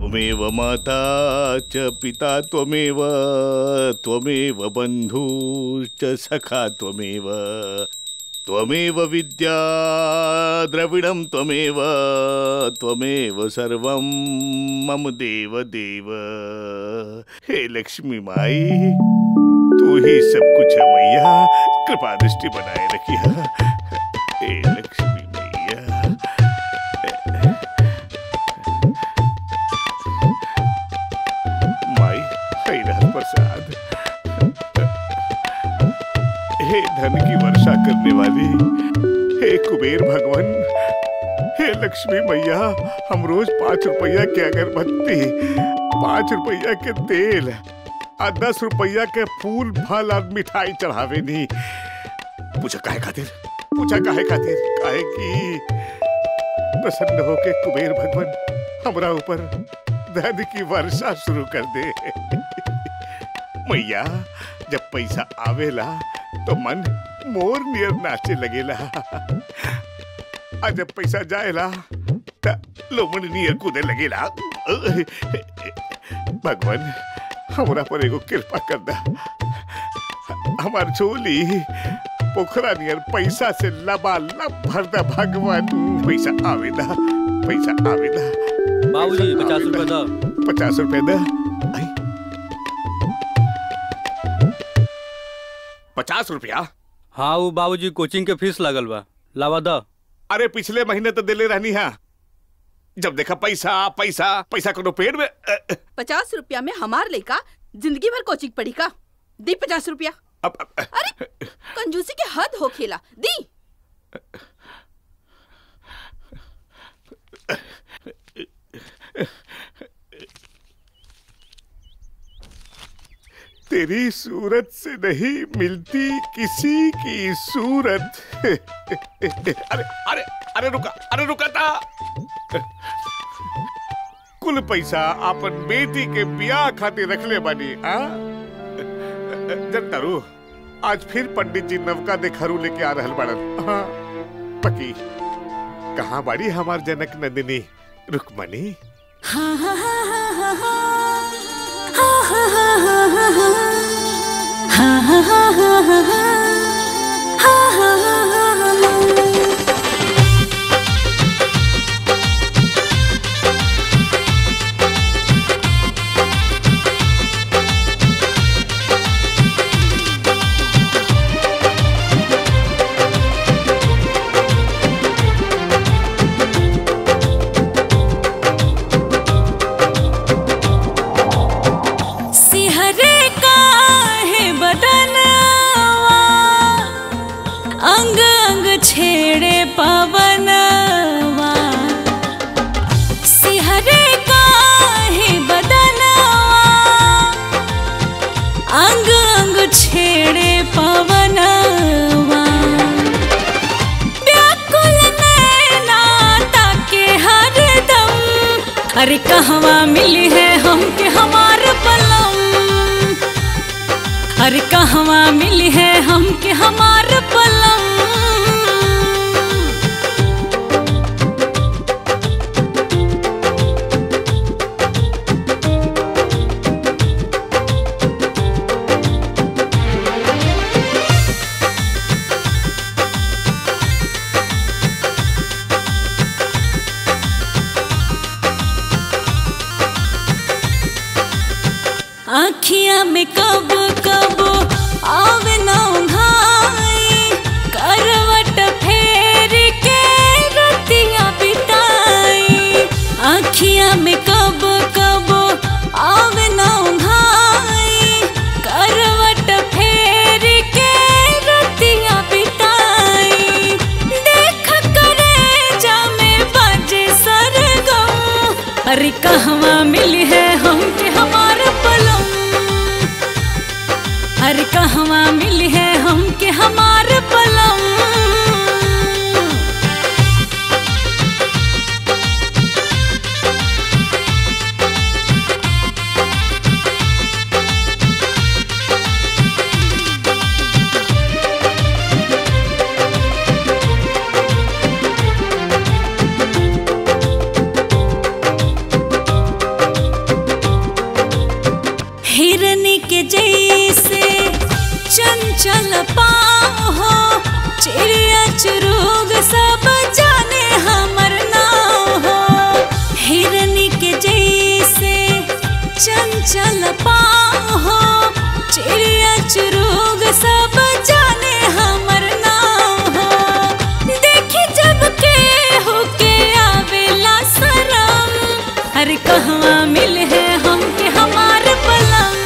त्वमेव माता च पिता त्वमेव त्वमेव बन्धुश्च सखा त्वमेव त्वमेव विद्या द्रविडं त्वमेव त्वमेव सर्वं मम देव देव हे लक्ष्मी माई तू ही सब कुछ है मैया कृपा दृष्टि बनाए रखिया हे लक्ष्मी मैया माई है रहत प्रसाद हे धन की वर्षा करने वाली हे कुबेर भगवान हे लक्ष्मी मैया हम रोज पाँच रुपया के अगरबत्ती पाँच रुपया के तेल और दस रुपया के फूल फल और मिठाई चढ़ावे नी पूछा काहे खातिर पूछा काहे खातिर काहे की प्रसन्न होके कुबेर भगवान हमरा ऊपर धन की वर्षा शुरू कर दे मैया जब पैसा आवेला तो मन मोर नियर नाचे लगेला और जब पैसा जाएला त लोमन नियर कूदे लगेला भगवान हमरा पर एगो कृपा कर दा हमार झोली पोखरा नियर पैसा से लबालब भर दा भगवान पैसा आवेला पैसा आवेला बाबूजी पचास रुपए दो पचास रुपए दा आई। पचास रुपया हाँ वो बाबूजी कोचिंग के फीस लगल बा लावा दो अरे पिछले महीने तो दिले रहनी है जब देखा पैसा पैसा पैसा कोनो पेड़ में अ, अ, पचास रुपया में हमार लड़का जिंदगी भर कोचिंग पढ़ी का दी पचास रुपया अब अब, अरे कंजूसी के हद हो खेला दी तेरी सूरत से नहीं मिलती किसी की सूरत अरे अरे अरे रुका अरे रुका था कुल पैसा अपन बेटी के बियाह खातिर रखले बानी आ जनता रू आज फिर पंडित जी नवका देखहरू लेके आ रहल बाड़न हाँ पकी कहाँ बाड़ी हमार जनक नंदिनी रुकमणी सिहरे का है बदनवा अंग अंग छेड़े पवनवा सिहरे का है बदनवा अंग अंग छेड़े पवनवा व्याकुल नैना ताके हरदम अरे कहवा मिली है हमके हमार पलम अरे कहवा मिली है हमके हमार पलम आखियां में कब कब आवे ना उघाई करवट फेर के रतियां बिताई आखियां में कब कब आवे ना उघाई करवट फेर के रतियां बिताई देख करे जा में बाजे सरगम अरे कहवा मिली है हमके हमार पलम अरे कहवा मिली है हमके हमार पलम जैसे चंचल पाँव हो चिड़िया चुरुग सब जाने हमर नाव हो हिरनी के जैसे चंचल पाँव हो चिड़िया चुरुग सब जाने हमर नाव हो देखी जब के होके आवेला सरम अरे कहवा मिल है हमके हमार पलंग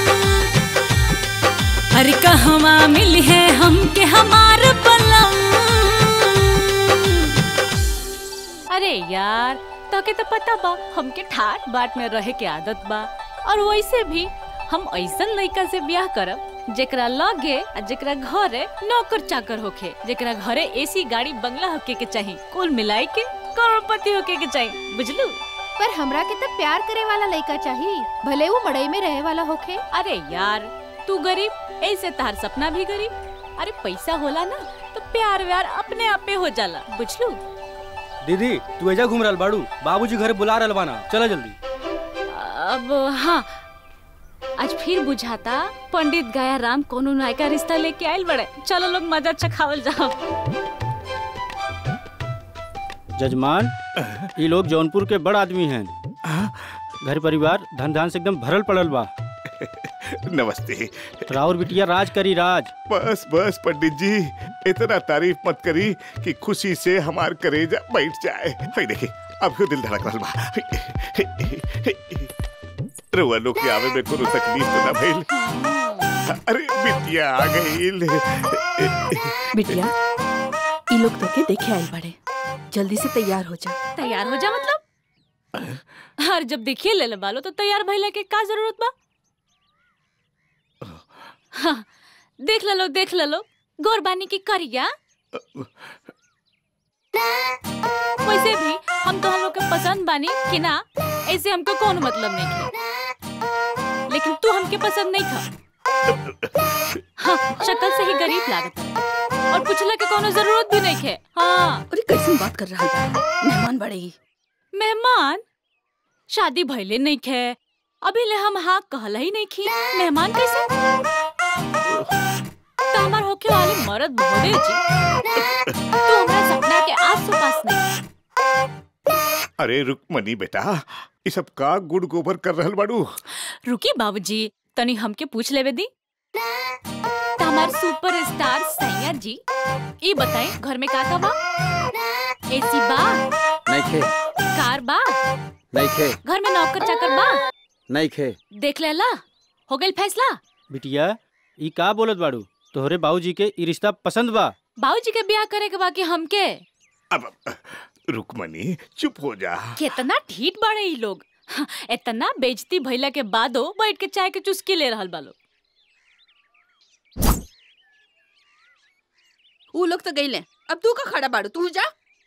अरे कहवा मिल है हमके हमार पलंग अरे यार तोके तो पता बा हमके ठाट बाट में रहे के आदत बा और वैसे भी हम ऐसन लड़का से ब्याह करब जेकरा लगे आ जेकरा घरे नौकर चाकर होखे जेकरा घरे एसी गाड़ी बंगला होके के चाहिए कुल मिलाई के करोड़पति होके के चाहिए बुझलू पर हमरा के तो प्यार करे वाला लड़का चाहिए भले वो मड़ई में रहे वाला होखे अरे यार तू गरीब ऐसे तार सपना भी गरीब अरे पैसा होला ना तो प्यार व्यार अपने आपे हो जाला बुझलू दीदी तू एजा घूम रहल बाड़ू बाबूजी घर बुला रहल बाना चला जल्दी अब हाँ आज फिर बुझाता पंडित गया राम कोनो नायका रिश्ता लेके आयल बड़े चलो लोग मजा चखावल जाओ जजमान ये लोग जौनपुर के बड़ आदमी हैं घर परिवार धन धान से एकदम भरल पड़ल बा नमस्ते राउर बिटिया राज करी राज बस बस पंडित जी इतना तारीफ मत करी कि खुशी से हमार करेजा बैठ जाए हाय देखी अब दिल धड़क रहल बा रुआ लोग के आवे में कोनो तकलीफ तो ना भइल अरे बिटिया आ गईल बिटिया ई लोग तो के देखे आइल बड़े जल्दी से तैयार हो जा तैयार हो जा मतलब हर जब देखिए ले ले बालो तो तैयार भइले के का जरूरत बा हाँ, देख ले लो देख ले लो गोरबानी की करिया वैसे भी हम तो हम लोग के पसंद बानी कि ना ऐसे हमको कौन मतलब नहीं है लेकिन तू हमके पसंद नहीं था हाँ शक्ल से ही गरीब लागत है और पूछला के कोनो जरूरत भी नहीं है हाँ अरे कैसे बात कर रहा है मेहमान बड़ेगी मेहमान शादी भइले नहीं खे अभी ले हम हाँ कहला ही नहीं खी मेहमान कैसे तो हमार होके वाले मर्द बहुदे जी तू हमरा सपना के आस पास नहीं अरे रुकमनी बेटा ये सब का गुड़ गोबर कर रहल बाड़ू रुकी बाबूजी तनी हमके पूछ लेवे दी तो हमार सुपर स्टार सैया जी ई बताई घर में का का बा एसी बा नहीं खे कार बा नहीं खे घर में नौकर चाकर बा नहीं खे देख लेला हो गइल फैसला बिटिया ई का बोलत बाड़ू तोहरे बाबूजी के ई रिश्ता पसंद बा बाबूजी के ब्याह करे के बाकी हमके अब रुकमनी चुप हो जा कितना ठीठ बाड़े ई लोग हाँ, इतना बेइज्जती भइला के बादो बैठ के चाय के चुस्की ले रहल बालो ऊ लोग तो गईले अब तू का खड़ा बाड़ू तू जा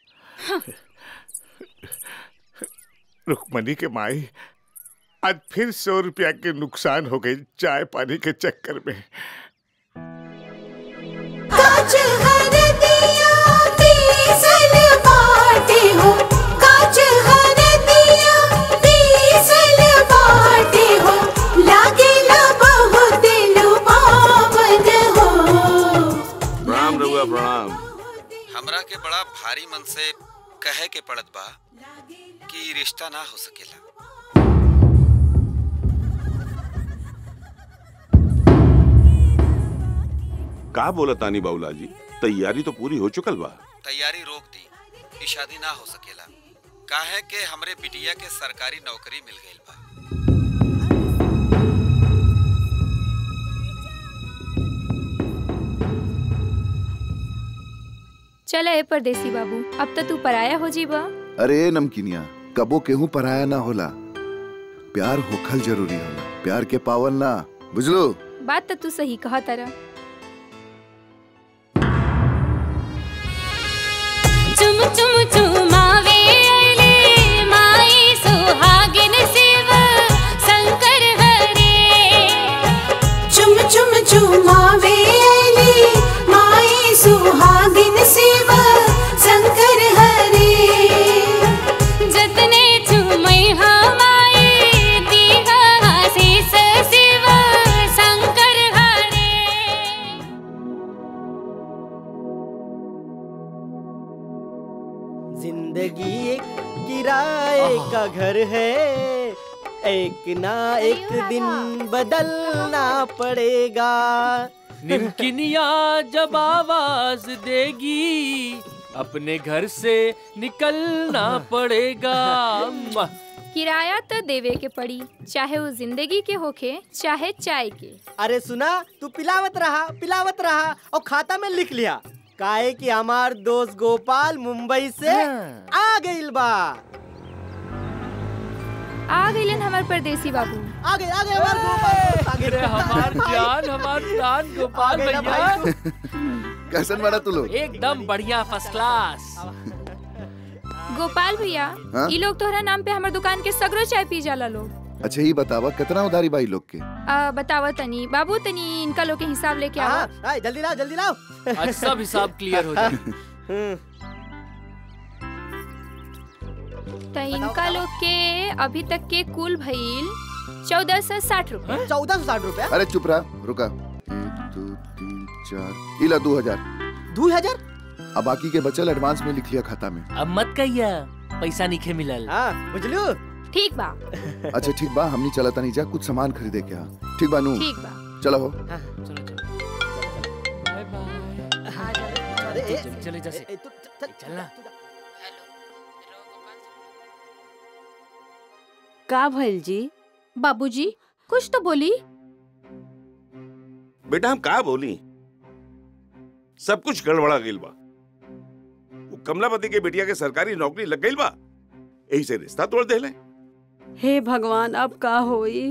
रुकमनी के माई आज फिर सौ रुपया के नुकसान हो गई चाय पानी के चक्कर में काच हरदिया पीसल बाटे हो काच हरदिया पीसल बाटे हो लागेला बहुत लुभावन हो प्रणाम रउआ प्रणाम हमरा के बड़ा भारी मन से कहे के पड़त बा कि ई रिश्ता ना हो सकेला का बोला तानी बाउला जी तैयारी तो पूरी हो चुकल बा तैयारी रोक दी ई शादी ना हो सकेला काहे के हमरे बिटिया के सरकारी नौकरी मिल गईल बा चल ए परदेसी बाबू अब तो तू पराया हो जीबा अरे नमकीनिया कबो केहू पराया ना होला प्यार होखल जरूरी होला प्यार के पावल ना बुझलो बात तो तू सही कहा तारा चुम चुम चुमावे अइले माई सुहागिन शिव शंकर हरे चुम चुम चुमावे अली माई सुहागिन शिव शंकर हरे जतने चुमई हमाई दीहा आशीष शिव शंकर घर है एक ना एक दिन बदलना पड़ेगा निमकिनिया जब आवाज देगी अपने घर से निकलना पड़ेगा मुआ। किराया तो देवे के पड़ी चाहे वो जिंदगी के होखे चाहे चाय के अरे सुना तू पिलावत रहा पिलावत रहा और खाता में लिख लिया काहे कि हमार दोस्त गोपाल मुंबई से आ गइल बा आ गइलन हमार परदेसी बाबू आ गए आ गए हमार गोपाल आ गए अरे हमार जान हमार जान गोपाल आ गए ना भैया कैसन बना तू लोग एकदम बढ़िया फर्स्ट क्लास गोपाल भैया हाँ? ई लोग तोहरा नाम पे हमार दुकान के सगरो चाय पी जाला लोग अच्छा ही बतावा कितना उधारी भाई लोग के आ, बतावा तनी बाबू तनी इनका लोग के हिसाब लेके आओ हाँ, हाँ, जल्दी लाओ जल्दी लाओ आज सब हिसाब क्लियर हो जाए हम्म, तो इनका लोग के अभी तक के कुल भइल चौदह सौ साठ रूपए चौदह सौ साठ रुपया अरे चुप रहा रुका एक दो तीन चार इला दो हजार दो हजार अब बाकी के बचल एडवांस में लिख लिया खाता में अब मत कहिया पैसा नहीं मिलल हाँ बुझलू ठीक बा अच्छा ठीक बा हमनी चला तनी जा कुछ सामान खरीदे के यहाँ ठीक बा नू ठीक बा चलो हो चलो चलो बाय बाय अरे ए, चल चले जैसे ए, तू- चल- चल- चलना। का भइल जी बाबूजी कुछ तो बोली बेटा हम का बोली सब कुछ गड़बड़ा गइल बा वो कमलापति के बेटिया के सरकारी नौकरी लग गइल बा यही से रिश्ता तोड़ देले हे भगवान अब का होई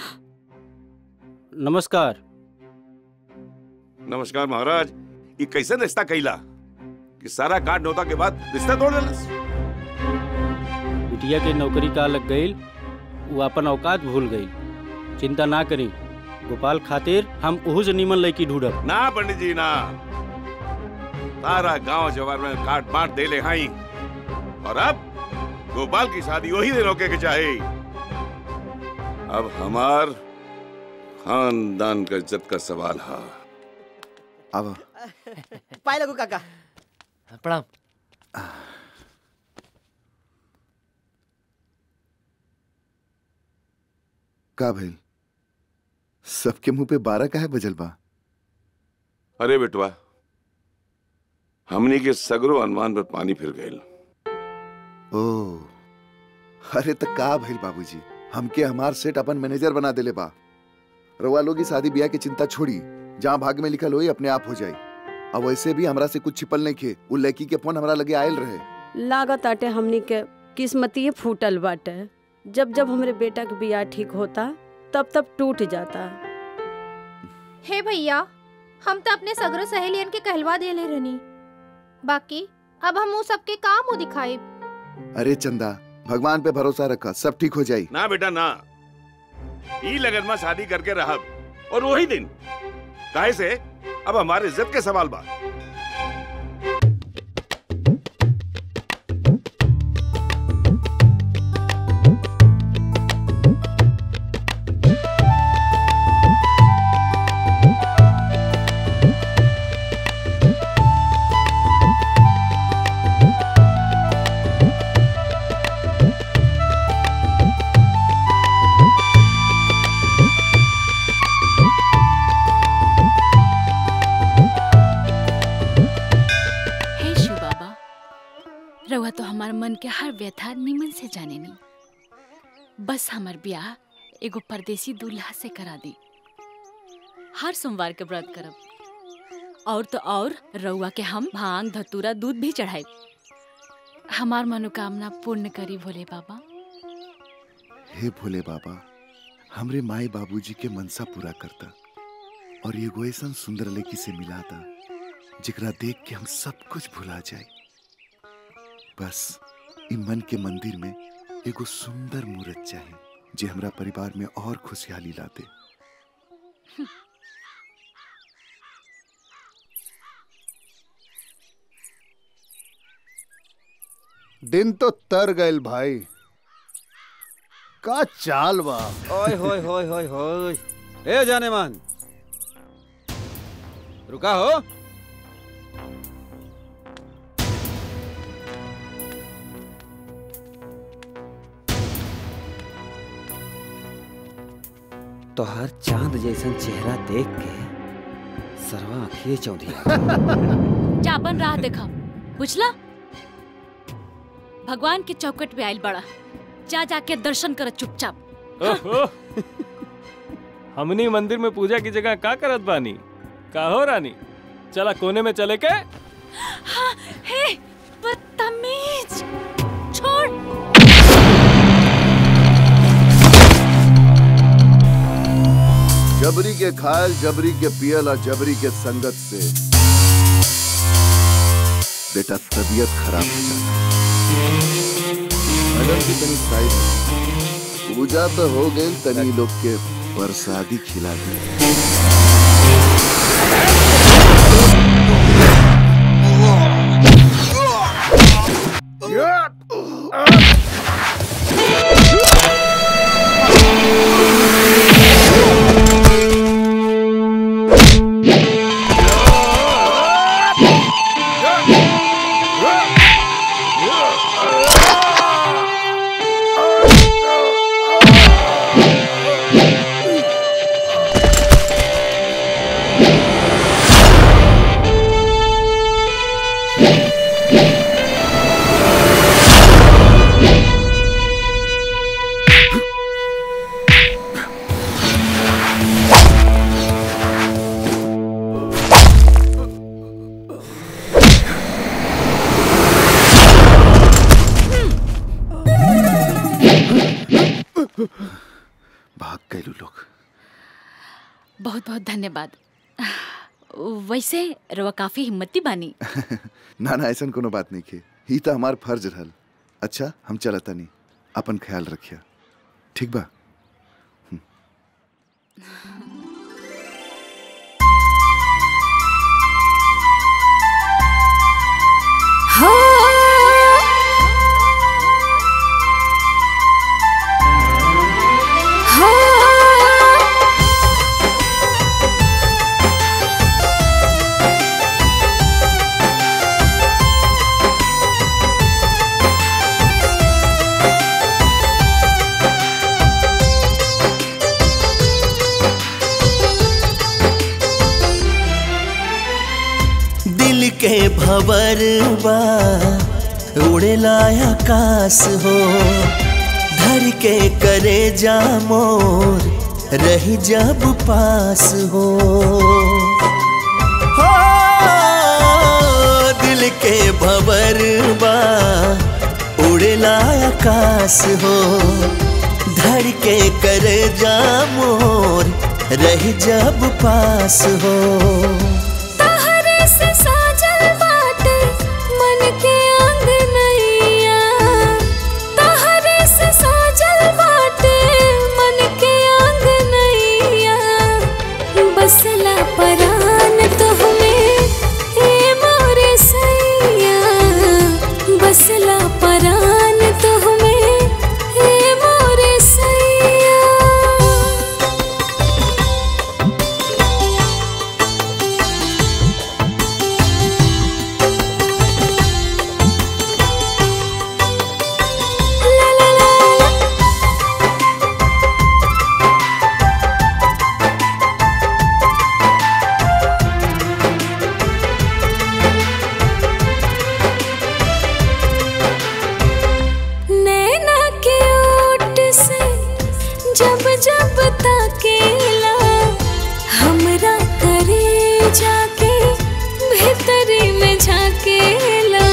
नमस्कार नमस्कार महाराज ये कैसे रिश्ता कैला कि सारा काट नौता के बाद रिश्ता तोड़ देलस बिटिया के नौकरी का लग गई वो अपन औकात भूल गई चिंता ना करी गोपाल खातिर हम ओहू से निमन लड़की ढूंढब ना पंडित जी ना सारा गांव जवार में काट बांट दे ले हाई और अब गोपाल की शादी वही दिन रोके के चाहे अब हमार खानदान का इज्जत का सवाल है अब पाए लगू काका प्रणाम का भइल सबके मुंह पे बारह का है बजल बा अरे बेटवा हमनी के सगरो अनुमान पर पानी फिर गए ओ अरे त का भइल बाबूजी हमके हमार सेठ अपन मैनेजर बना देले बा रवा लोग की शादी ब्याह की चिंता छोड़ी जहाँ भाग में लिखल होई अपने आप हो जाई अब वैसे भी हमरा से कुछ छिपल नहीं खे उ लड़की के फोन हमरा लगे आयल रहे लागत आटे हमनी के किस्मतिये फूटल बाटे जब जब हमरे बेटा के बियाह ठीक होता तब तब टूट जाता हे भैया हम तो अपने सगरो सहेलियन के कहलवा देले रहनी बाकी अब हम वो सबके काम मुंह दिखाई अरे चंदा भगवान पे भरोसा रखा सब ठीक हो जाई ना बेटा ना ई लगन में शादी करके रहा और वही दिन काहे से अब हमारे इज्जत के सवाल बा हे शिव बाबा रउआ तो हमार मन के हर व्यथा निमन से जाने नी बस हमार ब्याह एगो परदेसी दूल्हा से करा दी हर सोमवार के व्रत करब और तो और रउआ के हम भांग धतूरा दूध भी चढ़ाई हमार मनोकामना पूर्ण करी भोले बाबा हे भोले बाबा हमरे माई बाबूजी के मनसा पूरा करता और एगो ऐसा सुंदर लड़की से मिला था जिकरा देख के हम सब कुछ भुला जाए बस इ मन के मंदिर में एगो सुंदर मूर्त चाहे जे हमरा परिवार में और खुशहाली लाते दिन तो तर गइल भाई का चाल बा ओए होए होए होए होए ए जाने मन रुका हो तोहर चांद जैसन चेहरा देख के सरवा आँखिए चौंधिया जा बन रहा देखा बुझला भगवान के चौकट पे आयल बड़ा जा जाके दर्शन कर चुपचाप ओहो हमनी मंदिर में पूजा की जगह का करत बानी का हो रानी चला कोने में चले के हाँ, हे बदतमीज छोड़ जबरी के खायल जबरी के पियल और जबरी के संगत से बेटा तबीयत खराब हो जाता मैडम की तनी साइड में। पूजा तो हो गई तनी लोग के प्रसादी खिला दी भाग गए लोग बहुत बहुत धन्यवाद वैसे रवा काफी हिम्मती बानी ना ना ऐसा कोनो बात नहीं के ही तो हमार फर्ज रहल अच्छा हम चलता नहीं अपन ख्याल रखिया ठीक बा दिल के भवर बा उड़ेला आकाश हो धर के करे जा मोर रही जब पास हो हो दिल के भवर बा उड़ेला आकाश हो धर के करे जा मोर रही जब पास हो तहरे से साजल बाटे मन के आंगनैया तहरे से साजल बाटे मन के आंगनैया बसला परान तुहमे ए मोरे सैया बसला परान तुहमे ए मोरे सैया नैना के ओट से जब जब ताकेला हमरा करे जाके भीतरी में झाकेला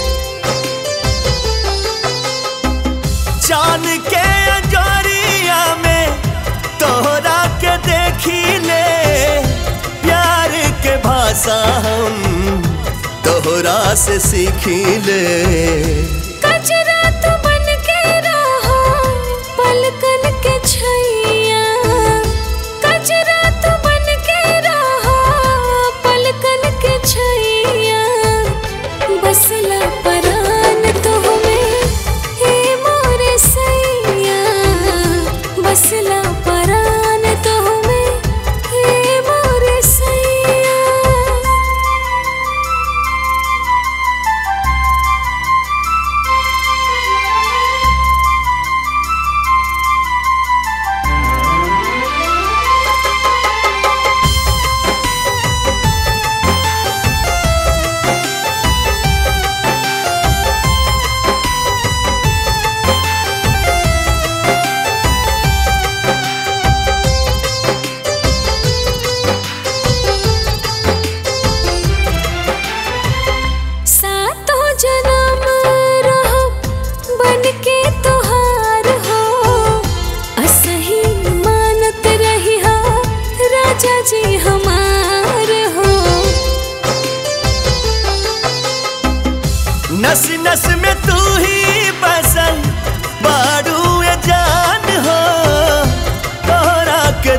जान के अंजोरिया में तोहरा के देखी ले प्यार के भाषा हम तोहरा से सीखी ले कजरा तू बन के रहो पलकन के छैया कजरा तू बन के रहो पलकन के छैया बसला परान तुहमे हे मोरे सैया बसला परान तुहमे हे मोरे सैया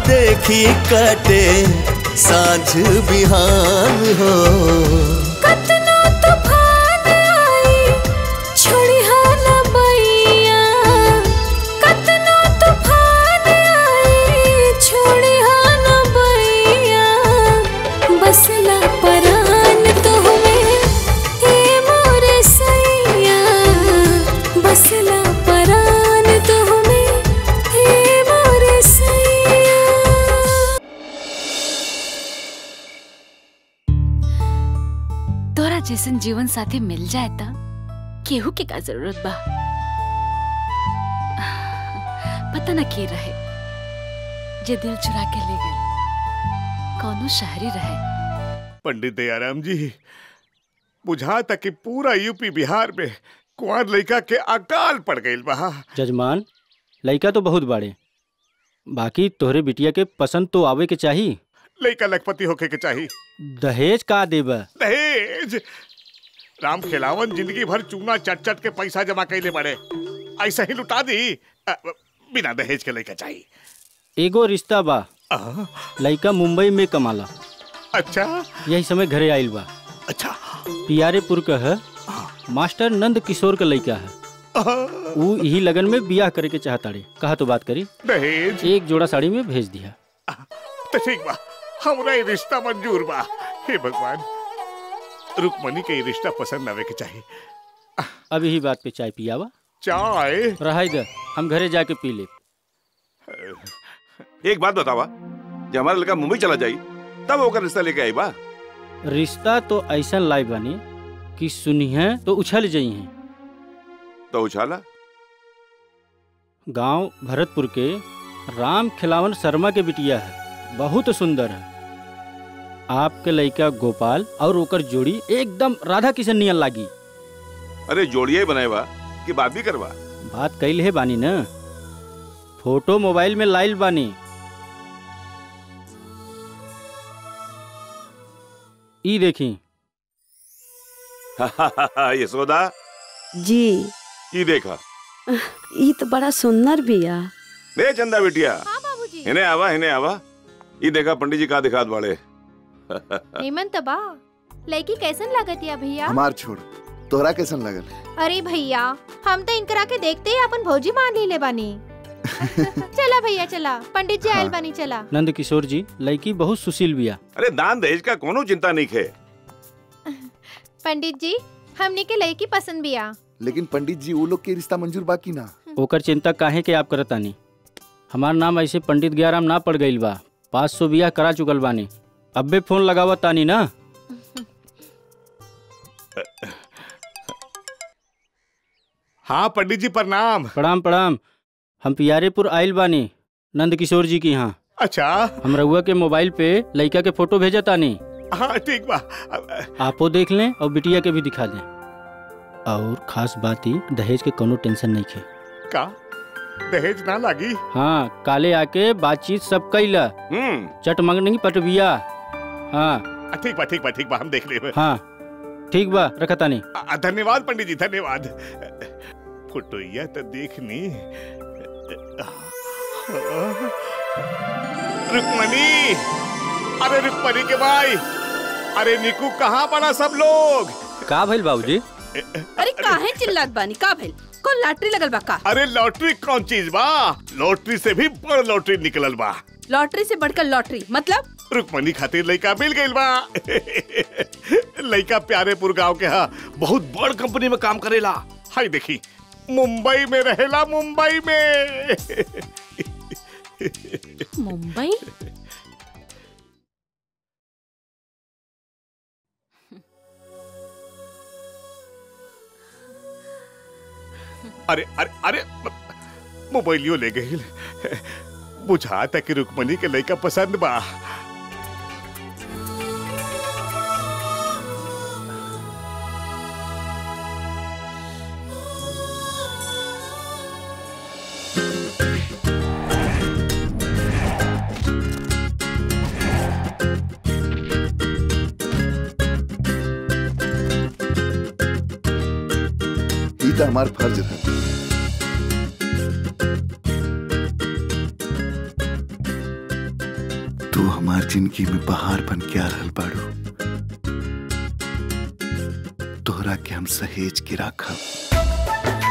देखी कटे सांझ बिहान हो कतना तूफान आई छोड़ी हा ना बैया कतना तूफान आई छोड़ी हा ना बैया बसला परान तुम्हें हे मोरे सैया बसला परान तुम्हें हे मोरे सैया तोरा जैसन जीवन साथी मिल जाए त केहू के का जरूरत बा पता न के रहे जे दिल चुरा के ले गई कौनो शहरी रहे पंडित दयाराम जी बुझा तक कि पूरा यूपी बिहार में कुंवर लड़का के अकाल पड़ गई बा जजमान लड़का तो बहुत बड़े बाकी तोहरे बिटिया के पसंद तो आवे के चाही लड़का लखपति होके के चाहिए दहेज का देब दहेज राम खिलावन जिंदगी भर चूना चट चट के पैसा जमा कैले बड़े ऐसा ही लुटा दी अ, बिना दहेज के लड़का चाहिए एगो रिश्ता बा लड़का मुंबई में कमाला अच्छा यही समय घरे आइल बा अच्छा पियारेपुर का है मास्टर नंद किशोर का लड़का है वो यही लगन में बियाह करे के चाहताड़े कहा तो बात करी दहेज एक जोड़ा साड़ी में भेज दिया तो ठीक बा हमरा ये रिश्ता मंजूर बा हे भगवान रुकमणी के ये रिश्ता पसंद आवे के चाहिए अब यही बात पे चाय पियावा चाय रहा दे हम घरे जाके पी ले एक बात बतावा जब हमारा लड़का मुंबई चला जाई तब ओकर रिश्ता लेके आई बा रिश्ता तो ऐसा लाई बनी कि सुनिए तो उछल जाई हैं तो उछाला गांव भरतपुर के राम खिलावन शर्मा के बिटिया है बहुत सुंदर है आपके लड़का गोपाल और ओकर जोड़ी एकदम राधा किशन नियन लागी अरे जोड़िया ही बनाए बा कि बात भी करवा बात कैल है बानी न फोटो मोबाइल में लाइल बानी ई देखी यशोदा जी ये देखा ये तो बड़ा सुंदर बिया ले चंदा बिटिया इन्हें आवा इन्हें आवा ये देखा पंडित जी का दिखात बाड़े हेमंत बा लड़की कैसन लागत या भैया हमार छोड़ तोहरा कैसन लगल अरे भैया हम तो इनकरा के देखते ही अपन भौजी मान ली ले बानी चला भैया चला पंडित जी आयल बानी चला नंद किशोर जी लड़की बहुत सुशील बिया अरे दान दहेज का कोनो चिंता नहीं खे पंडित जी हमने के लड़की पसंद बिया लेकिन पंडित जी वो लोग के रिश्ता मंजूर बाकी ना ओकर चिंता काहे के आप करतानी हमार नाम ऐसे पंडित गयाराम ना पड़ गईल बा पाँच सौ बियाह करा चुकल बानी अब्बे फोन लगावत तानी ना हाँ पंडित जी प्रणाम प्रणाम प्रणाम हम पियारेपुर आइल बानी नंद किशोर जी की यहाँ अच्छा हम रउआ के मोबाइल पे लड़का के फोटो भेजा तानी हाँ ठीक बा आपो देख लें और बिटिया के भी दिखा दें और खास बात ही दहेज के कोनो टेंशन नहीं खे का दहेज ना लागी हाँ काले आके बातचीत सब कैला चट मंगनी पटबिया हाँ आ, ठीक बा ठीक बा ठीक बा हम देख लेब हाँ ठीक बा रखा तानी आ, धन्यवाद पंडित जी धन्यवाद फोटोइया तो देखनी रुक्मणी अरे रुक्मणी के भाई अरे निकू कहाँ पड़ा सब लोग का भइल बाबूजी अरे काहे चिल्लात बानी का भइल कौन लॉटरी लगल बा का अरे लॉटरी कौन चीज बा लॉटरी से भी बड़ लॉटरी निकलल बा लॉटरी से बढ़कर लॉटरी मतलब रुक्मणी खातिर लड़का मिल गइल बा लड़का प्यारेपुर गांव के हा बहुत बड़ कंपनी में काम करेला हाय देखी मुंबई में रहेला मुंबई में मुंबई अरे अरे अरे मोबाइलियो ले गई बुझा तक कि रुक्मणी के लड़का पसंद बा ई तो हमार फर्ज रहा तू हमार जिंदगी में बहार बन के आ रहल बाड़ू तोहरा के हम सहेज के राखब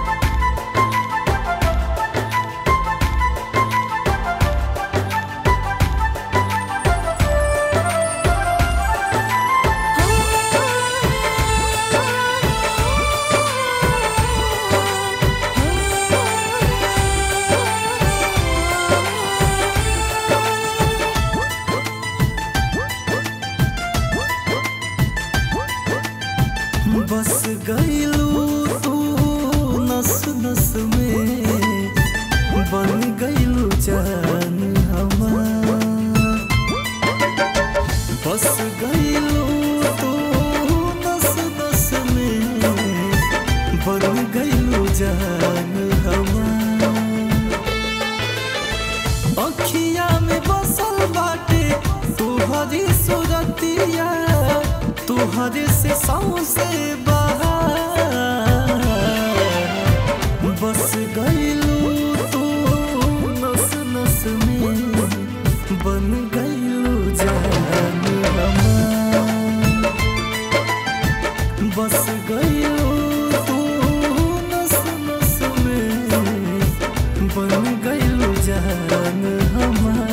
बस गईलू तू नस नस में बन गईलू जान हमार बस गईलू तू नस नस में बन गईलू जान हमार अखिया में बसल बाटे तुहरी सुरतिया तुहरे से सौसे बहार बस गईलू तू नस नस में बन गईलू जान हमार बस गईलू तू नस नस में बन गईलू जान हमार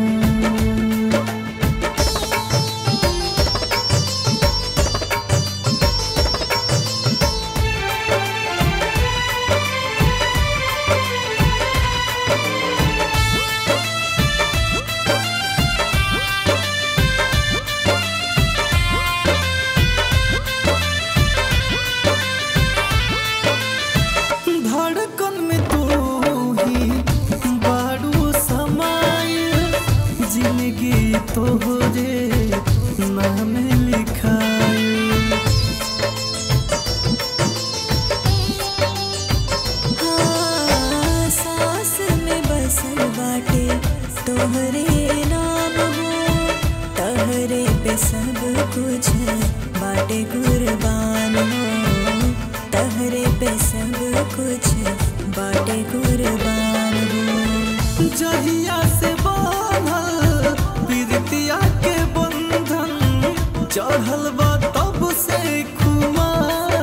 धड़कन में तू ही बारू समाय जिंदगी तोहरे नाम लिखाई हाँ, सांस में बसल बाटे तोहरे नाम हो तहरे पे सब कुछ बाटे कुर्बान हो तहरे पे सब कुछ बाटे कुर्बान हो जहिया से बांधल प्रीतिया के बंधन चढ़ल बा तब से खुमार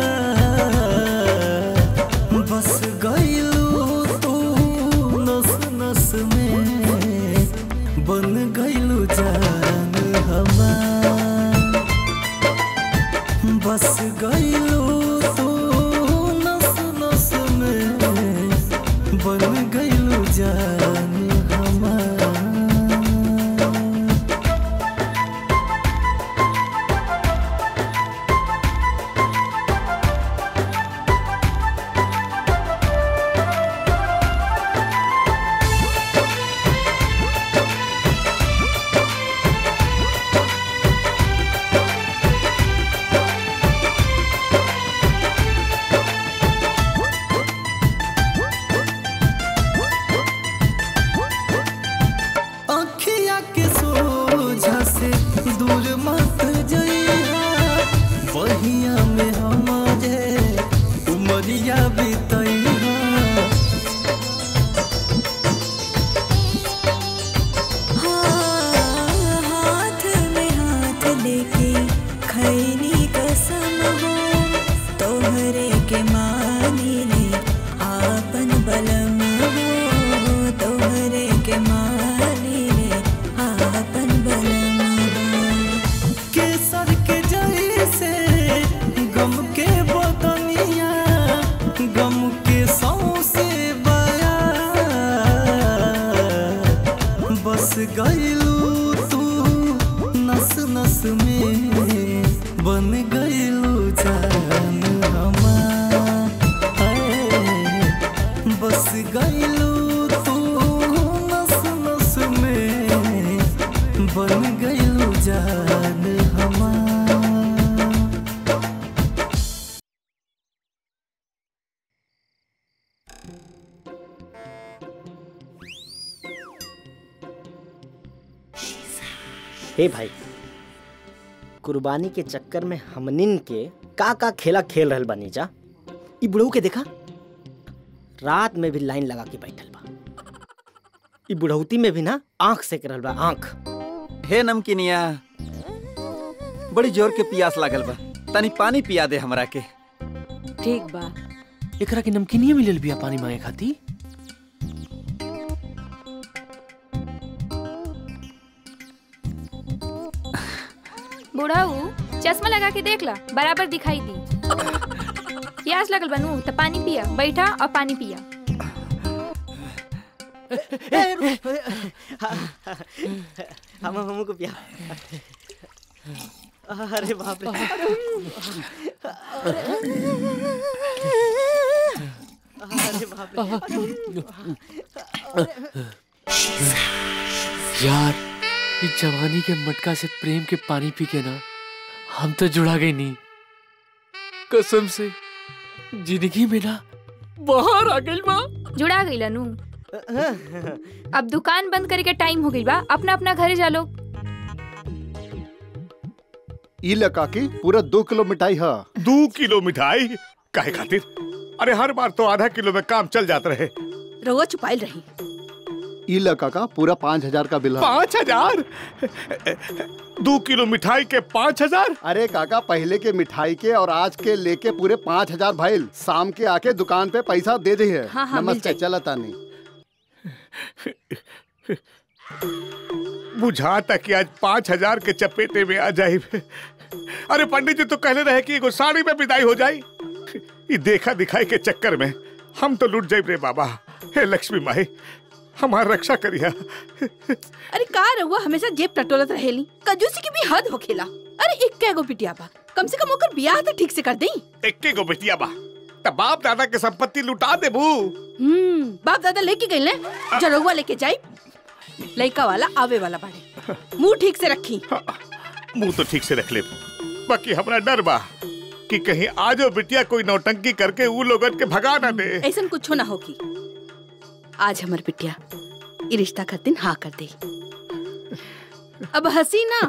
बस गईलू तू नस नस में बन गईलू जान हमार बस गईलू तू नस नस में बन गईलू जान हमार अखिया के सोझा से दूर मत जइहा बहिया में हमारे उमरिया बितैहा हाँ, हाथ में हाथ लेके खैनी कसम हो तोहरे के मानी ले आपन बलम हो तोहरे के मानी ले आपन बलम हो केसर के जैसे गम के बदनिया गम के सौसे बया बस गईलू तू नस नस में बन गईलू जान हमार हाय, बस गईलू तू नस नस में बन गईलू जान हमार हे भाई कुर्बानी के चक्कर में हमनिन के का का खेला खेल रहल बानी जा ई बुढ़ऊ के देखा रात में भी लाइन लगा के बैठल बा ई बुढ़ौती में भी ना आंख सेक रहल बा आंख हे नमकीनिया बड़ी जोर के प्यास लागल बा तनी पानी पिया दे हमरा के ठीक बा एकरा के नमकीनिया मिलल बिया पानी मांगे खाती बुढ़ाऊ चश्मा लगा के देख ला बराबर दिखाई दी प्यास लगल बनू तो पानी पिया बैठा और पानी पिया हम हमको पिया अरे बाप रे अरे बाप यार इस जवानी के मटका से प्रेम के पानी पी के ना हम तो जुड़ा गई नहीं कसम से जिंदगी में ना बाहर आ गई बा जुड़ा गई लनू अब दुकान बंद करे के टाइम हो गई बा अपना अपना घरे जा लो ई लका की पूरा दो किलो मिठाई है दो किलो मिठाई काहे खातिर अरे हर बार तो आधा किलो में काम चल जाता रहे रउआ छुपाइल रही ई लका का पूरा पाँच हजार का बिल है पाँच हजार दो किलो मिठाई के पाँच हजार अरे काका पहले के मिठाई के और आज के लेके पूरे पाँच हजार भाई शाम के आके दुकान पे पैसा दे दी है हाँ, हाँ, मिल नमस्ते चला तानी बुझाता कि आज पाँच हजार के चपेटे में आ जाए अरे पंडित जी तो कहले रहे कि एगो साड़ी में विदाई हो जाई ये देखा दिखाई के चक्कर में हम तो लुट जाए रे बाबा हे लक्ष्मी माई हमार रक्षा करिया अरे का रउआ हमेशा जेब टटोलत रहेली कंजूसी की भी हद होखेला अरे इक्के गो पिटिया बा कम से कम ओकर बियाह तो ठीक से कर देई एक्के गो बेटिया बा तब बाप दादा के संपत्ति लुटा देबू हम्म बाप दादा लेके गई ले जो रउआ लेके जाई लड़का वाला आवे वाला बाड़े मुंह ठीक से रखी मुंह तो ठीक से रख ले बाकी हमरा डर बा कि कहीं आजो बिटिया कोई नौटंकी करके ऊ लोगन के भगा ना दे ऐसा कुछ ना होगी आज हमर बिटिया ई रिश्ता कर दिन हाँ कर दे अब हंसी ना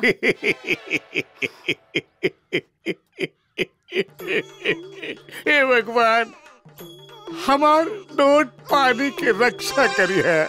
हे भगवान हमार नोट पानी की रक्षा करी है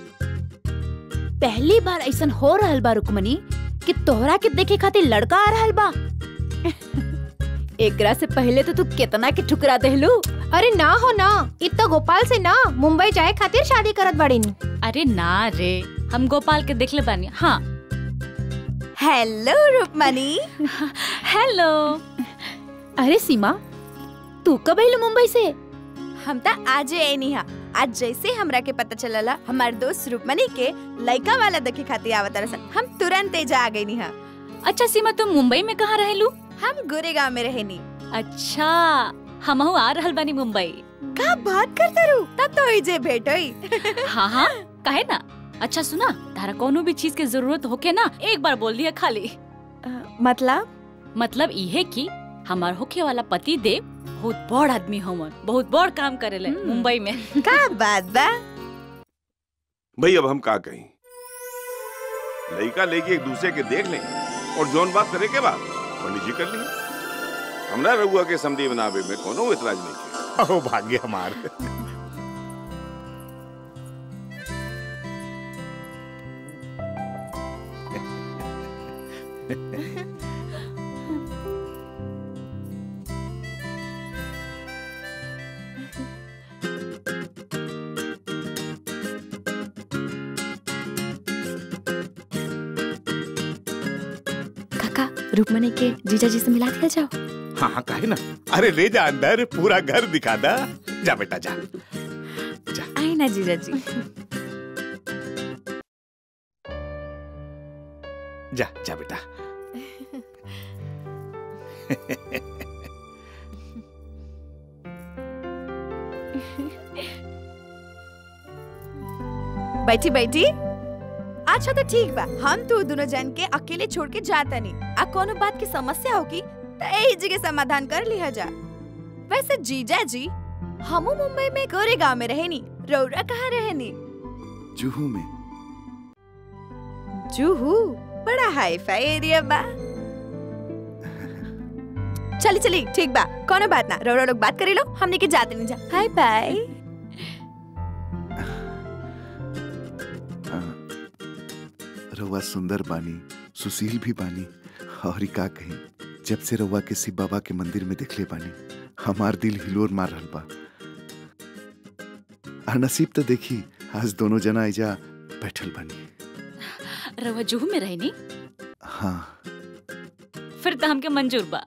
पहली बार ऐसन हो रहल बा रुकमनी कि तोहरा के देखे खातिर लड़का आ रहल बा एकरा से पहले तो तू केतना के ठुकरा देहलू अरे ना हो ना इतना गोपाल से ना मुंबई जाए खातिर शादी करत बड़ी अरे ना रे हम गोपाल के देखले बानी हाँ हेलो रूपमनी हेलो अरे सीमा तू कब आइलू मुंबई से हम तो आज आई हा आज जैसे हमरा के पता चलला हमार दोस्त रूपमनी के लड़का वाला देखे खातिर आवत रसन हम तुरंत एजा आ गई हा अच्छा सीमा तुम मुंबई में कहाँ रहेलू हम गोरेगांव में रहेनी अच्छा हम आ रहल बानी मुंबई का बात करते रू तब तो होई जे भेंट होई हाँ हाँ कहे ना अच्छा सुना तारा कोनो भी चीज के जरूरत होके ना एक बार बोल दिया खाली मतलब मतलब इहे कि हमार होखे वाला पति देव बहुत बड़ आदमी हमन बहुत बड़ काम करेले मुंबई में का बात बा भाई अब हम का कहीं लड़का लेके एक दूसरे के देख लें और जौन बात करे के बाद पंडित जी कर लिए हमरा रघुआ के समधी बनावे में कोनो इतराज नहीं किया अहो भाग्य हमार काका रूपमनी के जीजा जी से मिला दिया जाओ हाँ हाँ काहे ना अरे ले जा अंदर पूरा घर दिखा दा जा बेटा जा आई ना जीजा जी जा जा बेटा बैठी बैठी अच्छा तो ठीक बा हम तू दोनों जन के अकेले छोड़ के जाता नहीं आ कोनो बात की समस्या होगी तो यही जगह समाधान कर लिया जा वैसे जीजा जी हमू मुंबई में गोरे गांव में रहेनी रौरा कहाँ रहेनी जुहू में जूहू बड़ा हाई फाई एरिया बा चली चली ठीक बा कोनो बात ना रौरा लोग बात करी लो हमने के जाते नहीं जा हाय बाय रउआ सुंदर बानी सुशील भी बानी और ई का कही जब से रउआ के शिव बाबा के मंदिर में देखले बानी हमार दिल हिलोर मार रहल बा आ नसीब तो देखी आज दोनों जना एजा बैठल बानी रवा जुहू में रहनी हाँ फिर तो हमके मंजूर बा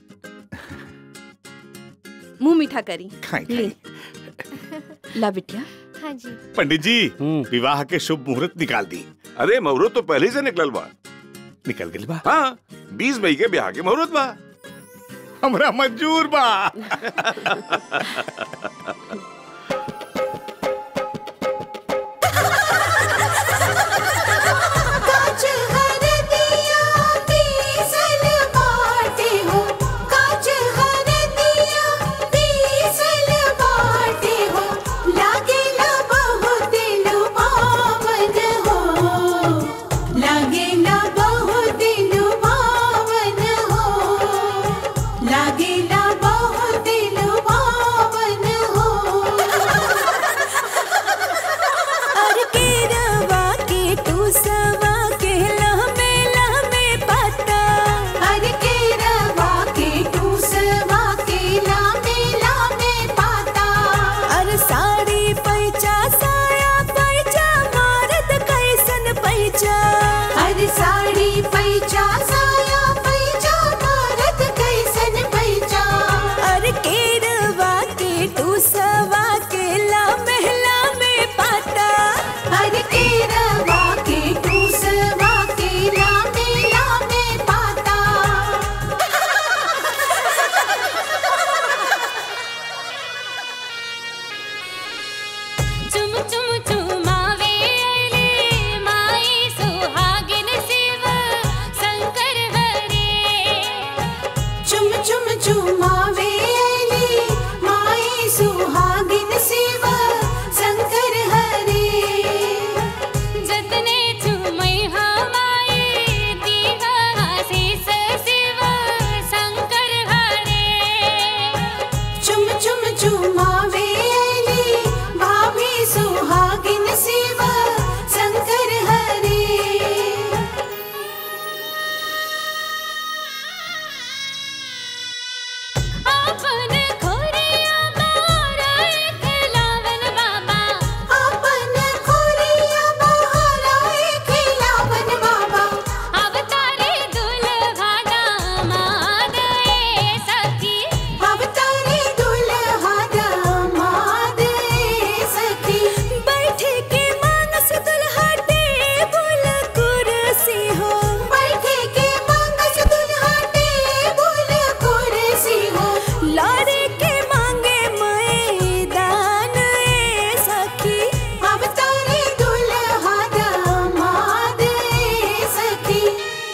मुंह मीठा करी खाई, ले ला बिटिया हाँ जी पंडित जी विवाह के शुभ मुहूर्त निकाल दी अरे मुहूर्त तो पहले से निकलल बा निकल गई बा हाँ बीस मई के ब्याह के मुहूर्त बा हमरा मंजूर बा काज हर दिया पीसल बाटे हो काज हर दिया पीसल बाटे हो लागेला बहुत लुभावन हो लागेला बहुत लुभावन हो लागेला बहुत लुभावन हो और केरवा के टूसवा के लहमे लहमे पता और केरवा के टूसवा के लहमे लहमे पता और साड़ी पैचा साया पैचा मारत कैसन पैचा और साड़ी पैचा साया पैचा मारत कैसन पैचा और केरवा के टूसवा के लहमे लहमे पता हर केरवा के टूसवा के लामे लामे पाता चुम चुम चुमावे अली माई सुहागिन शिव शंकर हरे चुम चुम चुमावे अली माई सुहागिन शिव शंकर हरे जतने चुमई हमाई दीवा आशीष शिव शंकर हरे चुम चुम चुमावे अली भाभी सुहागिन शिव शंकर हरे अपन खोरिया माराए खिलावन बाबा अपन खोरिया बहराए खिलावन बाबा अवतारे दुल्हा दामाद ए सखी अवतारे दुल्हा दामाद ए सखी बैठे के मानस दुल्हा टेबुल कुर्सी हो बैठे के मानस दुल्हा टेबुल कुर्सी हो लारे के मांगे मैदान ए सखी अवतारे दुल्हा दामाद ए सखी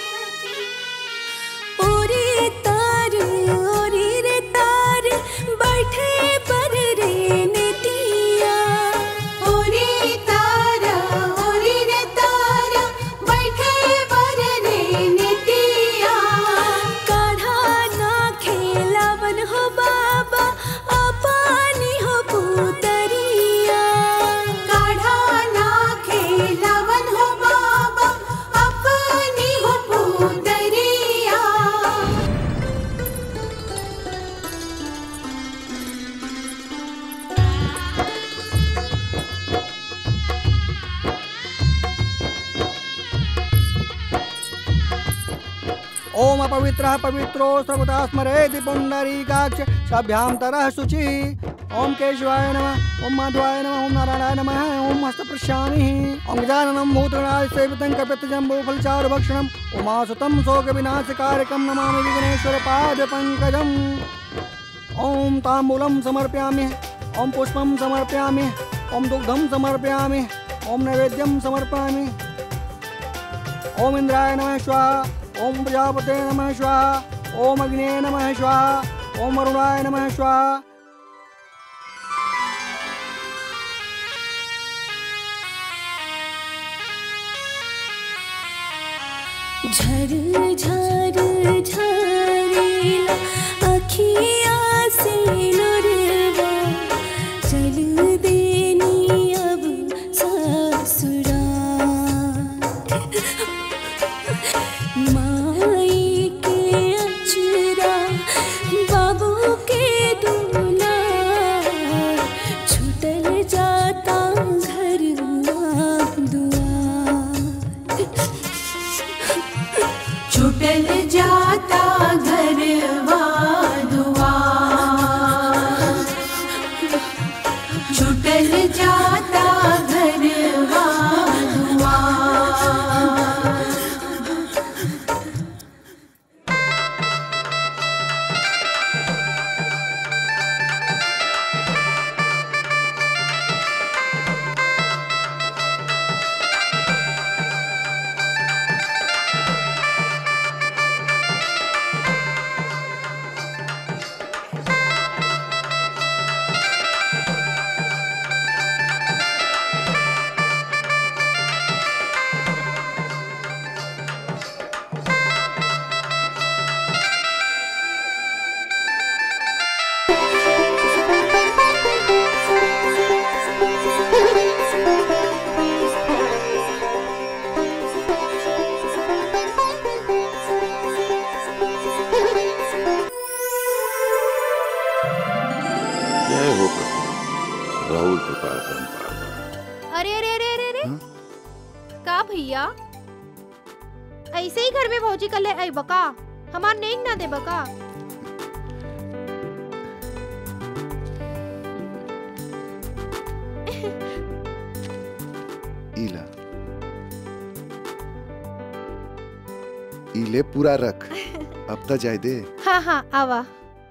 ओरे तार ओरे रे तार बैठे पर रे नेतिया ओरे तार ओरे रे तार बैठे पर रे नेतिया काढ़ा ना खेलावन हो बाबा अपानी हो पुतरिया काढ़ा ना खेलावन हो बाबा अपनी हो पुतरिया ओम अपवित्रः पवित्रो सर्वदा स्मरेति पुण्डरीकाक्ष सभ्यां तरः शुचि ओम केशवाय नमः ओम माधवाय नमः ओम नारायणाय नमः ओम हस्तप्रश्यामिः ओम गजाननं भूतगणाय सेवितं कपितजम्बूफलचारुभक्षणम् उमासुतं शोकविनाशकारकं नमामि विघ्नेश्वरपादपङ्कजम् ओम ताम्बूलं समर्पयामि ओम पुष्पं समर्पयामि ओम दुग्धं समर्पयामि ओम नैवेद्यं समर्पयामि ओम इंद्राय नमः स्वाहा ओम प्रजापते नमः स्वाहा ओम अग्ने नमः स्वाहा ओम वरुणाय नमः स्वाहा झर झर झरेला अखिया से लुरवा चल देनी अब ससुराल का भैया ऐसे ही घर में भौजी कल आई बका हमार नेंग ना दे बका इला इले पूरा रख अब तक जाए दे हाँ हाँ आवा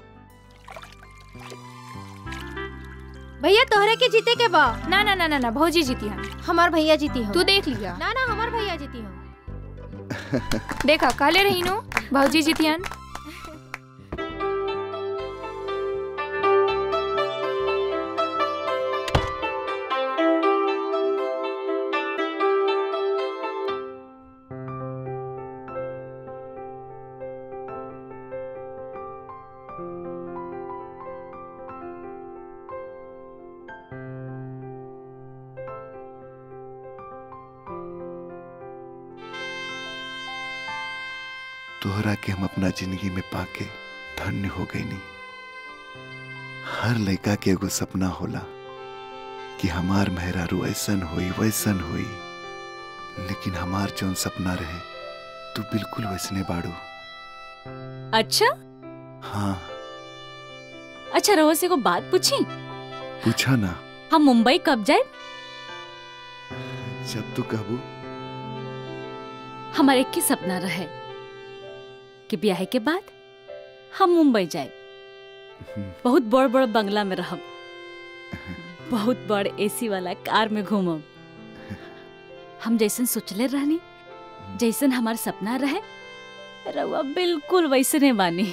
भैया तोहरे के जीते के बा ना ना ना ना ना भौजी जीती हम हमार भैया जीती हो तू देख लिया ना ना हमार भैया जीती हो देखा काले रही नो भौजी जीतियन तोहरा के हम अपना जिंदगी में पाके धन्य हो गई नी हर लड़का के एगो सपना होला कि हमार मेहरारू ऐसन हुई वैसन हुई लेकिन हमार जौन सपना रहे तू बिल्कुल वैसने बाड़ू अच्छा हाँ अच्छा रहो से को बात पूछी पूछा ना हम मुंबई कब जाए जब तू कहबू हमारे एक ही सपना रहे कि ब्याह के बाद हम मुंबई जाए बहुत बड़ बड़ बंगला में रहब बहुत बड़ एसी वाला कार में घूमब हम जैसन सोचले रहनी जैसन हमार सपना रहे रउआ बिल्कुल वैसने बानी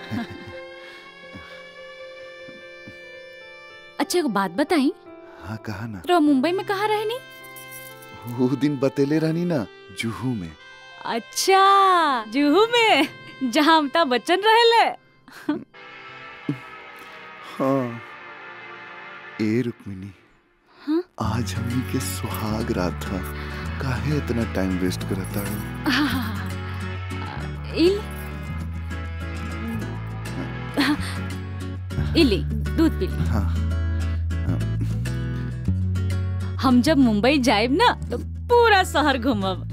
अच्छा एगो बात बताई हाँ कहा ना रउआ मुंबई में कहाँ रहनी वो दिन बतेले रहनी ना जुहू में अच्छा जुहू में जहाँ अमिताभ बच्चन रहेले हाँ ए रुक्मिनी हाँ? आज हमनी के सुहाग रात था काहे इतना टाइम वेस्ट करता है हाँ, इल इली दूध पी ली हाँ हम जब मुंबई जाएब ना तो पूरा शहर घूमब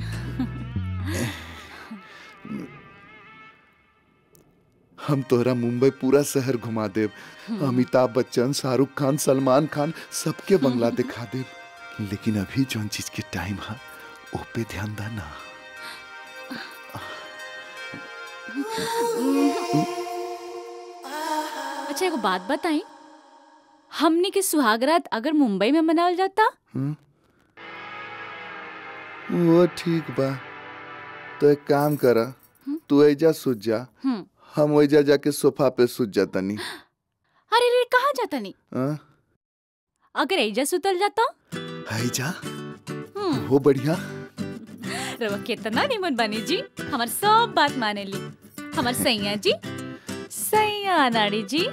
हम तोहरा मुंबई पूरा शहर घुमा देव अमिताभ बच्चन शाहरुख खान सलमान खान सबके बंगला दिखा देव लेकिन अभी जौन चीज के टाइम है ओ पे ध्यान दा ना अच्छा एगो बात बताई हमनी के सुहागरात अगर मुंबई में मनावल जाता हम्म? वो ठीक बा तो एक काम करा तू ऐजा सूझ जा हम्म। हम ऐजा जाके सोफा पे सूझ जातनी अरे रे कहाँ जाता नहीं हाँ? अगर एजा सुतल जाता ऐजा हम्म, वो बढ़िया रवा कितना निमन बनी जी हमार सब बात माने ली हमार सैया जी सैया नाड़ी जी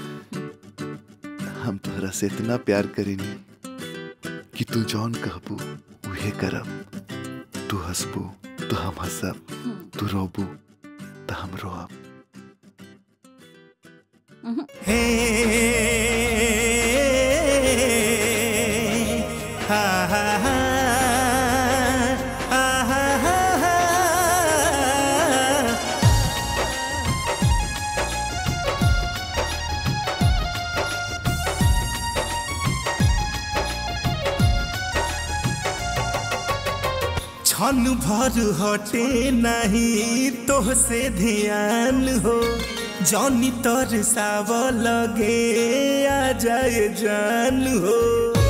हम तोहरा से इतना प्यार करेनी कि तू जौन कहबू उहे करब तू हंसबू तो हम हंसब तू रोबू तो हम रोब हा हा हा हा हा हा हा क्षण भर हटे नहीं तोह से ध्यान हो जौनी तर साव लगे आ जाए जान हो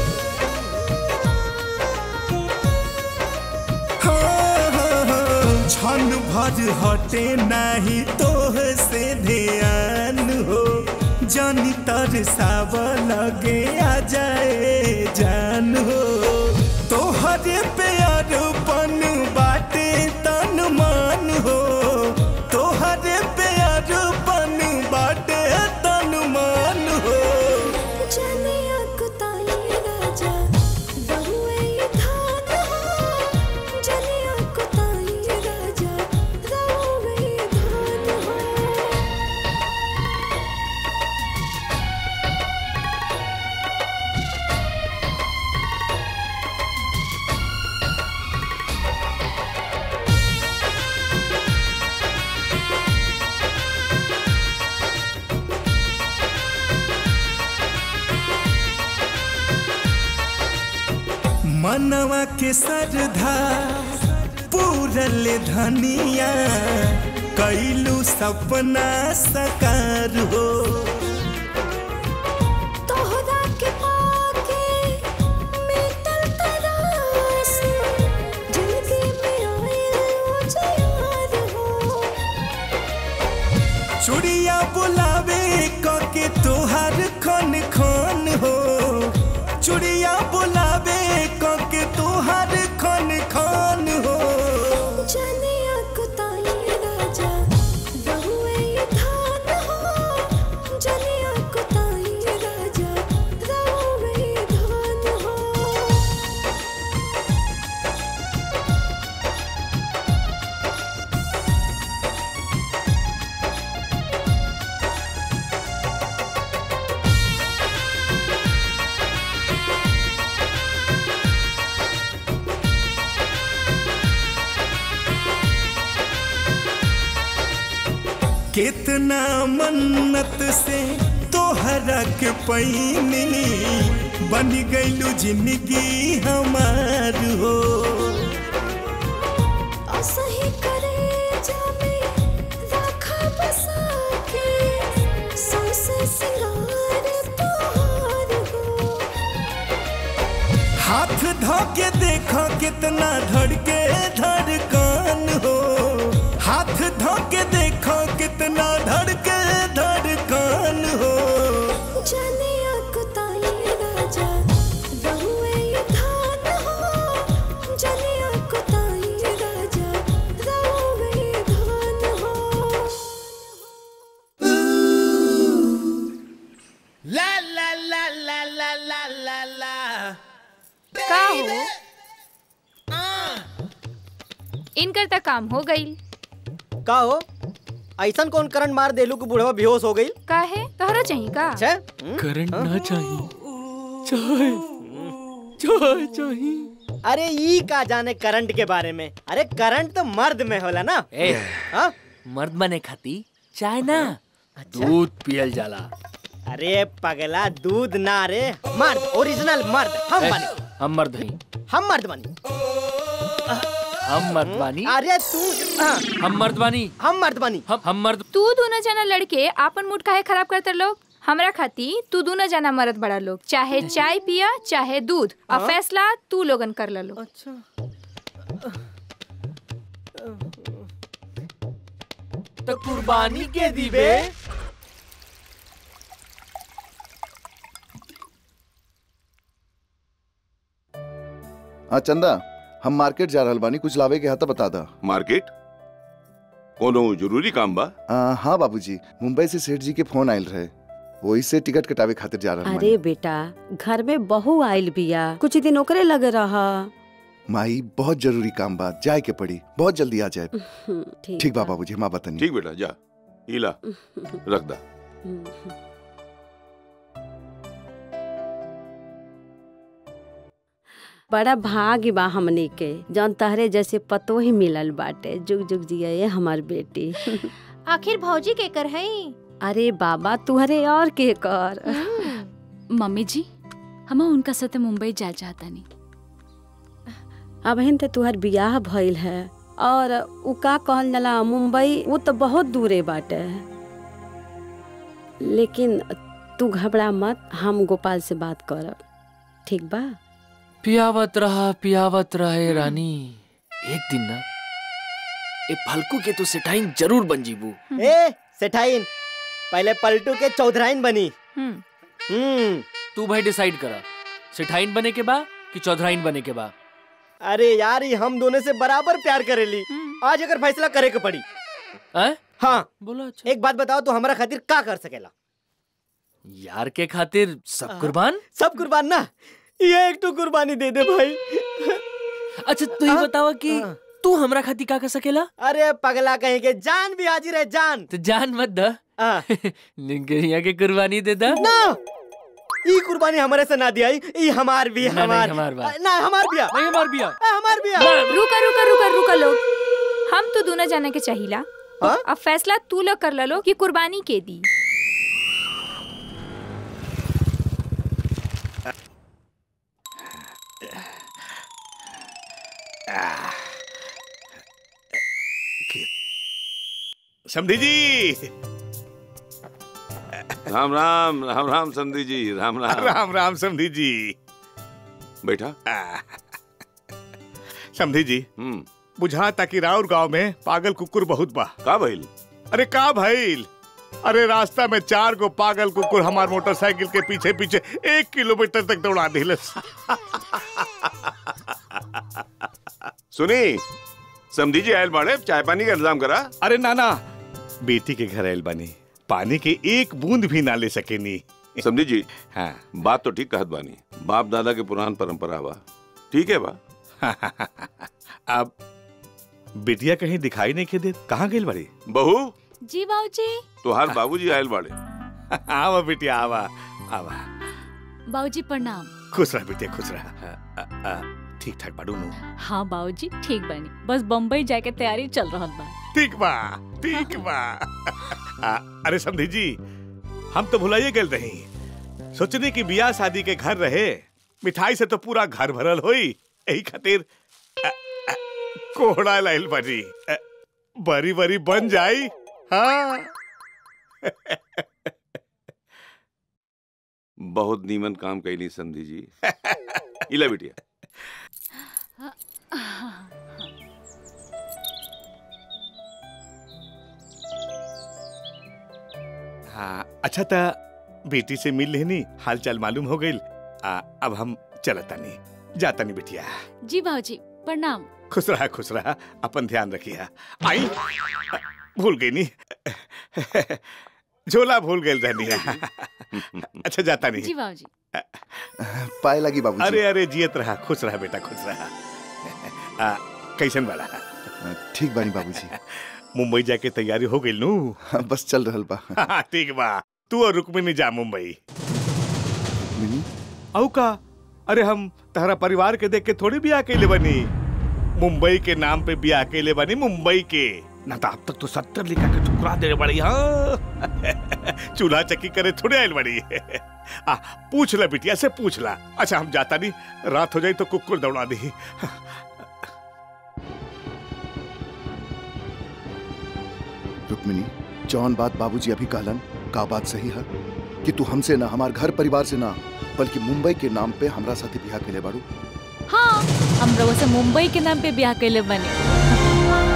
हो, हो, हो, क्षण भर हटे नहीं तोह से ध्यान हो जौनी तर साव लगे आ जाए जान हो तोहरे प्यार पन बाटे तन मान हो तोहरे प्यार पन बाटे तन मान हो जलिया कुताई राजा बहुए धान हो जलिया कुताई राजा बहुए धान हो मनवा के सरधा पूरल धनिया कैलू सपना सकार हो तोहरा के पाके मिटल तरास जिंदगी में आयल उजियार हो चुड़िया बुलावे के तोहार खन खन हो चुड़िया बुलावे के तोहार खन खन हो जनिया कुताई राजा रहुए ये धान हो जनिया कुताई राजा रहुए ये धान हो कितना मन्नत से तोहरा के पैनी बन गईलू जिंदगी हमार हो असही करे जामे राखा बसा के सौसे सिंगार तोहार हो हाथ धो के देखो कितना धड़के धड़कन हो हाथ धो के देखो कितना धड़के धड़कन हो जनिया कुताई राजा रहुए ये धान हो जनिया कुताई राजा रहुए ये धान हो ला ला ला ला ला ला ला ला का हो इनकर तक काम हो गई का हो ऐसन कौन करंट मार देलू कि बुढ़वा बेहोश हो गई का है तोहरा चाहिए का करंट ना चाहिए चाय चाय चाहिए अरे ई का जाने करंट के बारे में अरे करंट तो मर्द में होला ना ए, हाँ? मर्द बने खाती चाय ना दूध पियल जाला अरे पगला दूध ना रे मर्द ओरिजिनल मर्द हम ए, बने हम मर्द हई हम मर्द बनी हम मर्द बानी अरे तू हाँ, हम मर्द बानी हम मर्द बनी हम हम मर्द तू दोनों जना लड़के आपन मूड काहे खराब करते लोग हमरा खाती तू दोनों जना मरद बड़ा लोग चाहे चाय पिया चाहे दूध और हाँ? फैसला तू लोगन कर लो अच्छा तो कुर्बानी के दीवे हाँ चंदा हम मार्केट जा रहल बानी कुछ लावे के हाथ बता दा मार्केट कोनो जरूरी काम बा आ, हाँ बाबूजी मुंबई से सेठ जी के फोन आयल रहे वही से टिकट कटावे खातिर जा रहल अरे बेटा घर में बहू आइल बिया कुछ दिन ओकरे लगे रहा माई बहुत जरूरी काम बा जाए के पड़ी बहुत जल्दी आ जाए ठीक ठीक बा बाबूजी माँ बतनी ठीक बेटा जा इला रख दा बड़ा भाग्य बा हमनी के जौन तहरे जैसे पतो ही मिलल बाटे जुग जुग जिया ये हमार बेटी आखिर भौजी के कर है अरे बाबा तुहरे और के कर मम्मी जी हम उनका साथे मुंबई जा चाहता नहीं अब तो तुहर बियाह भइल है और उ का कहल जाला मुंबई वो तो बहुत दूरे बाटे लेकिन तू घबरा मत हम गोपाल से बात करब ठीक बा पियावत रहा पियावत रहे रानी एक दिन ना ए फलकू के तो सेठाइन जरूर बन जीबू ए सेठाइन पहले पलटू के चौधराइन बनी हम्म तू भाई डिसाइड करा सेठाइन बने के बा कि चौधराइन बने के बा अरे यार ये हम दोनों से बराबर प्यार करेली आज अगर फैसला करे के पड़ी हैं? हाँ बोलो अच्छा एक बात बताओ तो हमारा खातिर का कर सकेला यार के खातिर सब कुर्बान सब कुर्बान ना ये एक तो कुर्बानी दे दे भाई अच्छा तू ही बतावा कि तू हमरा खातिर का कर सकेला अरे पगला कहीं के जान भी हाजिर है जान तो जान मत द निगरिया के कुर्बानी दे दा ना ई कुर्बानी हमारे से ना दिया ई हमार भी ना, नहीं, हमार हमार बा। ना हमार बिया नहीं हमार बिया हमार बिया रुका रुका रुका रुका लोग हम तो दोनों जाने के चाहिला अब फैसला तू लोग कर लो कि कुर्बानी के दी समधी जी राम राम राम राम समधी जी राम राम राम राम समधी जी बैठा समधी जी बुझा ताकि राउर गांव में पागल कुकुर बहुत बा का भइल अरे का भइल अरे रास्ता में चार गो पागल कुकुर हमार मोटरसाइकिल के पीछे पीछे एक किलोमीटर तक दौड़ा दिलस सुनी समधी जी आयल बाड़े चाय पानी का इंतजाम करा अरे नाना बेटी के घर आयल बानी पानी के एक बूंद भी ना ले सकेनी समझी जी हाँ बात तो ठीक कहत बानी बाप दादा के पुरान परंपरा बा ठीक है बा अब बिटिया कहीं दिखाई नहीं के दे कहाँ गई बड़ी बहू जी बाबूजी तुहार बाबूजी आयल बाड़े आवा बिटिया आवा आवा बाबूजी प्रणाम खुश रह बिटिया खुश रह अ, अ, अ, ठीक ठाक बाड़ू नु हाँ बाबूजी ठीक बनी बस बम्बई जाए के तैयारी चल रहा बा ठीक बा ठीक बा आ, अरे समधी जी हम तो भुलाइए गए रही सोचने की बियाह शादी के घर रहे मिठाई से तो पूरा घर भरल होई यही खातिर अ, अ, कोहड़ा लाइल बनी अ, बरी बरी बन जाई हाँ बहुत नीमन काम कैली समधी जी इला बिटिया हाँ अच्छा था बेटी से मिल लेनी हाल चाल मालूम हो गई अब हम चलता नहीं जाता नहीं बिटिया जी बाबूजी प्रणाम खुश रहा खुश रहा अपन ध्यान रखिया आई भूल गई नहीं झोला भूल गई रहनी अच्छा जाता जी नहीं बाबूजी पाए लगी बाबू अरे अरे जियत रहा खुश रहा बेटा खुश रहा आ, कैसन वाला ठीक बानी बाबूजी मुंबई जाके तैयारी हो गई नू बस चल रहल बा हाँ, ठीक बा तू और रुक्मिनी जा मुंबई मिनी औ का अरे हम तहरा परिवार के देख के थोड़ी भी अकेले बनी मुंबई के नाम पे भी अकेले बनी मुंबई के ना तो अब तक तो सत्तर लिखा के ठुकरा दे बड़ी हाँ चूल्हा चक्की करे थोड़े आयल बड़ी आ पूछ ला बिटिया से पूछ ला अच्छा हम जाता नहीं रात हो जाए तो कुकुर दौड़ा दी रुक्मिनी जौन बात बाबूजी अभी कहलन का बात सही है कि तू हमसे ना हमार घर परिवार से ना बल्कि मुंबई के नाम पे हमरा साथे बियाह के ले बाड़ू हाँ हम रउआ से मुंबई के नाम पे ब्याह कैले बने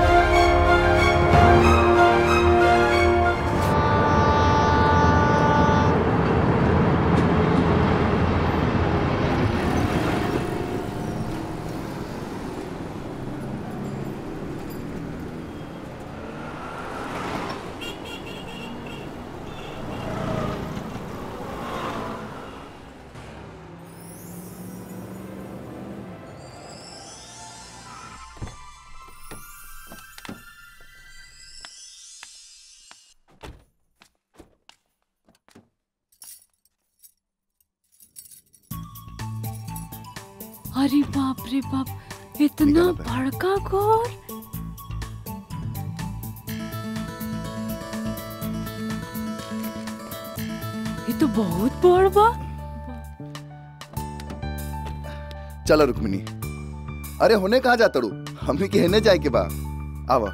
अरे बाप रे बाप इतना बड़का घोर ये तो बहुत बड़ बा चलो रुक्मिनी अरे होने कहाँ जाता रू हमने के हेने जाए के बा आवा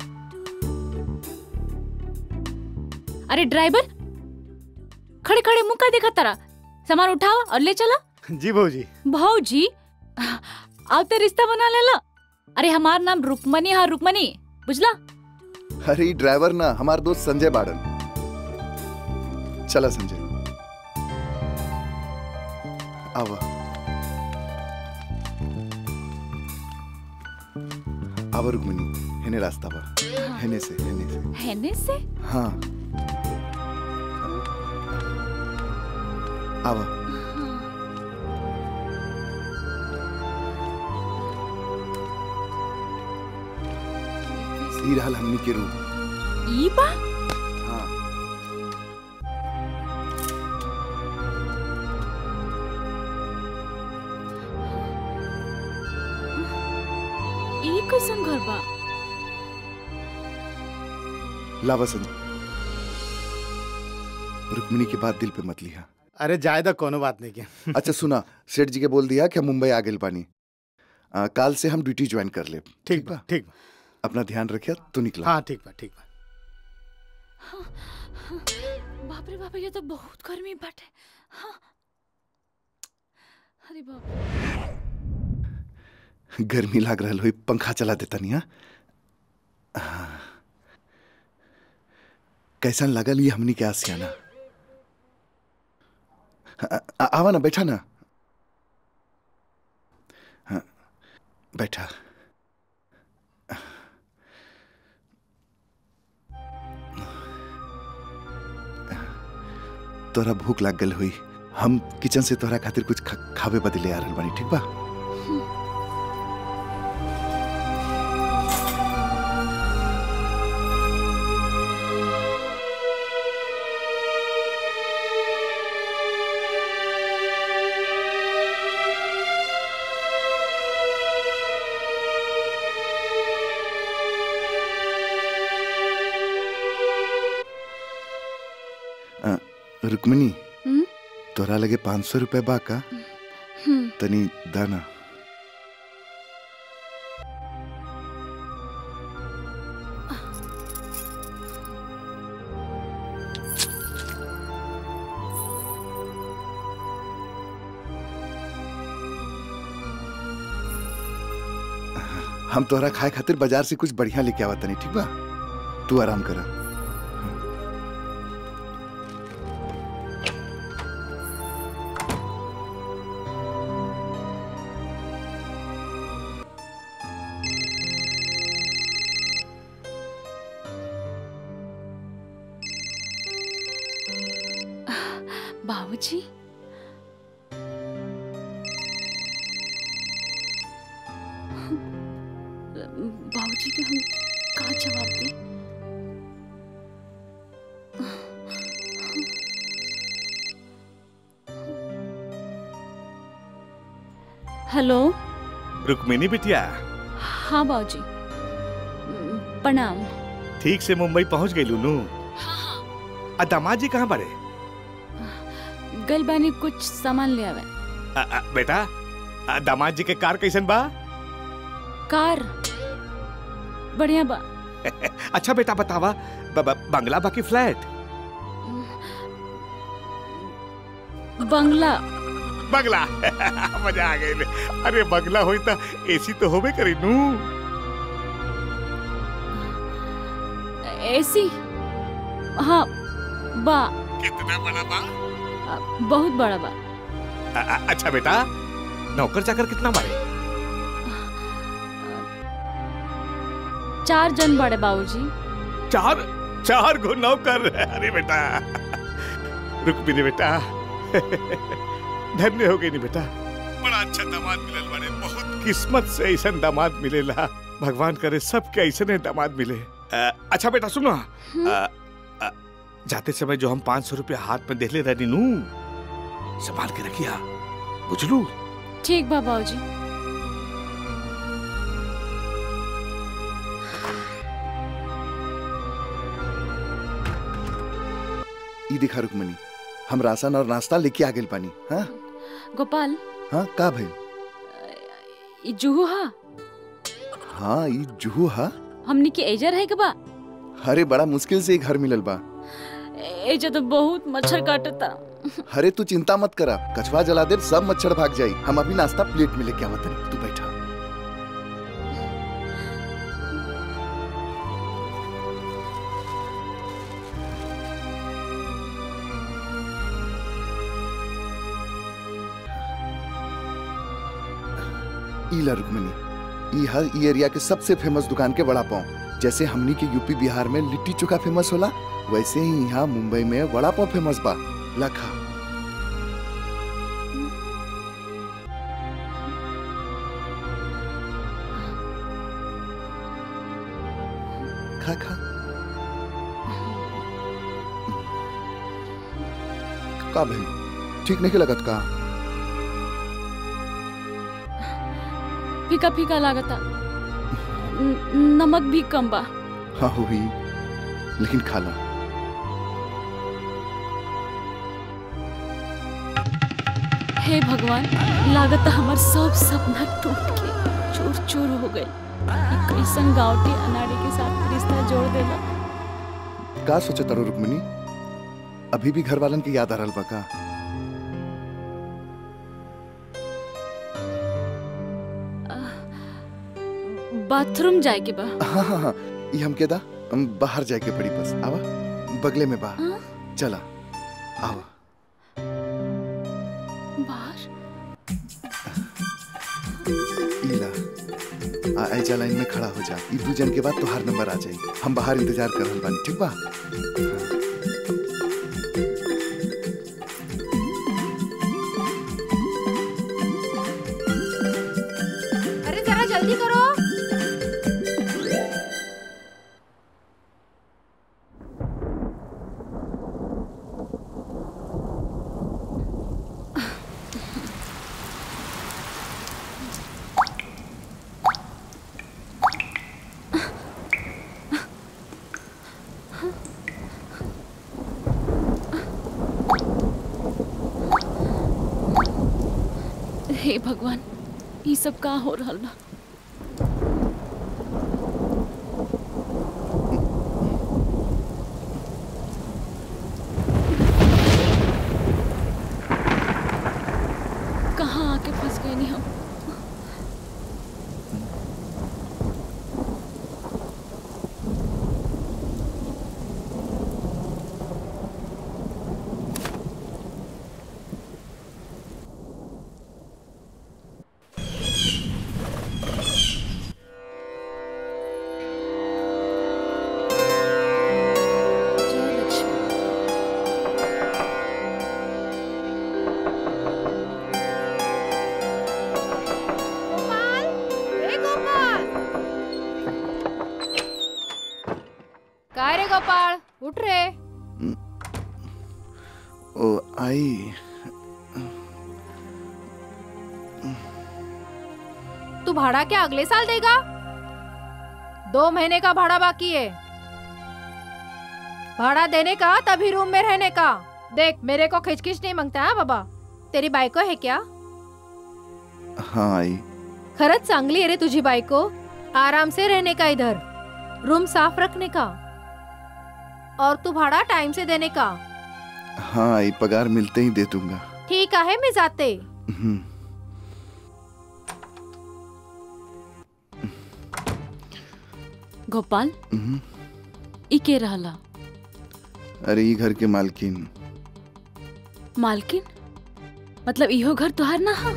अरे ड्राइवर खड़े खड़े मुंह का देखा तारा सामान उठाओ और ले चला जी भाजी भाऊजी आप तो रिश्ता बना लेला अरे हमार नाम रुकमनी है रुकमनी बुझला अरे ई ड्राइवर ना हमार दोस्त संजय बाड़न चला संजय आवा आवा रुक्मिनी हेने रास्ता बा हेने से हेने से हैने से हाँ आवा ई रहल हमनी के रूम ई बा हाँ ई कैसन घर बा लावा संजय रुक्मिनी की बात दिल पे मत लिया अरे जायदा कोनो बात नहीं के अच्छा सुना सेठ जी के बोल दिया कि हम मुंबई आ गए पानी आ, काल से हम ड्यूटी ज्वाइन कर ले ठीक बा ठीक बा अपना ध्यान रखिया तू निकला हाँ ठीक बा ठीक बा बाप रे बाप ये तो बहुत गर्मी बाटे हाँ। अरे बाप गर्मी लाग रहा हो पंखा चला देता नहीं हाँ? हाँ कैसन लगल ये हमनी के आसियाना आ- आ- आवा ना बैठा ना हाँ, बैठा तोरा भूख लाग गल हुई हम किचन से तोरा खातिर कुछ खा, खावे बदले आ रहल बानी ठीक बा आ, रुक्मिनी हम्म? तोरा लगे पाँच सौ रुपये बा का हम्म, तनी दाना हम तोहरा खाए खातिर बाजार से कुछ बढ़िया लेके आवा तनी ठीक बा तू आराम करा बाबूजी बाबूजी के हम का जवाब दें हेलो रुक्मिनी बिटिया हाँ बाबूजी प्रणाम ठीक से मुंबई पहुंच गई लूनू आ दामाद जी कहाँ बड़े गल बानी कुछ सामान ले आवे आ, आ, बेटा आ, दामाद जी के कार कैसन बा कार बढ़िया बा अच्छा बेटा बतावा ब- ब- बंगला बाकी फ्लैट बंगला बंगला मजा आ गई अरे बंगला होई त एसी तो होबे करी नू एसी हाँ बा कितना बड़ा बा बहुत बड़ा बा आ, आ, अच्छा बेटा नौकर चाकर कितना बड़े चार जन बड़े बाबूजी चार चार गो नौकर अरे बेटा रुक भी नहीं बेटा धन्य हो गई नहीं बेटा बड़ा अच्छा दामाद मिलल बड़े बहुत किस्मत से ऐसा दामाद मिलेला भगवान करे सबके ऐसे दामाद मिले अ, अच्छा बेटा सुनो अ, अ, जाते समय जो हम पाँच सौ रुपया हाथ में देले रहनी नू संभाल के रखिया बुझलू ठीक बा बाबूजी ई दिखा रुक्मणी हम राशन और नाश्ता लेके आ गए पानी हाँ गोपाल हाँ का भइल ई जुहू हा हाँ ई जुहू हा हमनी के एजर है के बा अरे बड़ा मुश्किल से ही घर मिलल बा एजा तो बहुत मच्छर काटता अरे तू चिंता मत करा कछुआ जला दे सब मच्छर भाग जाई हम अभी नाश्ता प्लेट में लेके आवत तू बैठा ईला रुक्मणी ई हर ई एरिया के सबसे फेमस दुकान के वड़ा पाव जैसे हमनी के यूपी बिहार में लिट्टी चोखा फेमस होला वैसे ही यहाँ मुंबई में वड़ा पाव फेमस बा लखा खा खा का भाई ठीक नहीं लगत का फीका फीका लागता न- नमक भी कम बा हाँ हुई लेकिन खाला हे भगवान लागत हमार सब सपना टूट के चूर चूर हो गए ई कैसन गाँव के अनाड़ी के साथ रिश्ता जोड़ देला का सोचे तारो रुक्मिनी अभी भी घर वालन की याद आ रहल बा का बाथरूम जाए के बा हाँ हाँ हाँ ये हम केदा हम बाहर जाए के पड़ी बस आवा बगले में बा चला आवा बाहर इला आ ऐजा लाइन में खड़ा हो जा ई दू जन के बाद तोहार नंबर आ जाई हम बाहर इंतजार कर रहल बानी ठीक बा अरे जरा जल्दी करो हे भगवान ये सब का हो रहल बा कहाँ आके फंस गए नहीं हम ए गोपाल काय रे गोपाळ उठ रे ओ आई तू भाड़ा क्या अगले साल देगा दो महीने का भाड़ा बाकी है भाड़ा देने का तभी रूम में रहने का देख मेरे को खिचखिच नहीं मांगता है बाबा तेरी बायको है क्या हाँ आई खरंच चांगली आहे रे तुझी बायको आराम से रहने का इधर रूम साफ रखने का और तू भाड़ा टाइम से देने का हाँ आई पगार मिलते ही दे दूंगा ठीक है मैं जाते हम्म, गोपाल हम्म। ई के रहला अरे ये घर के मालकिन मालकिन मतलब इहो घर तुहार ना हा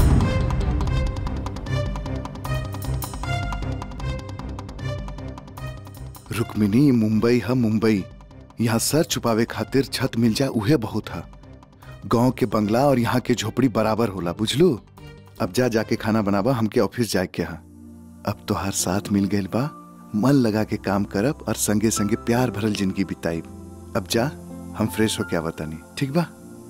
रुक्मिनी मुंबई है मुंबई यहाँ सर छुपावे खातिर छत मिल जाए उहे बहुत है गांव के बंगला और यहाँ के झोपड़ी बराबर होला बुझलू अब जा जाके खाना बनाबा हमके ऑफिस जाए के यहाँ अब तो हर साथ मिल गइल बा मन लगा के काम करब और संगे संगे प्यार भरल जिंदगी बिताइब अब जा हम फ्रेश होके आवतानी ठीक बा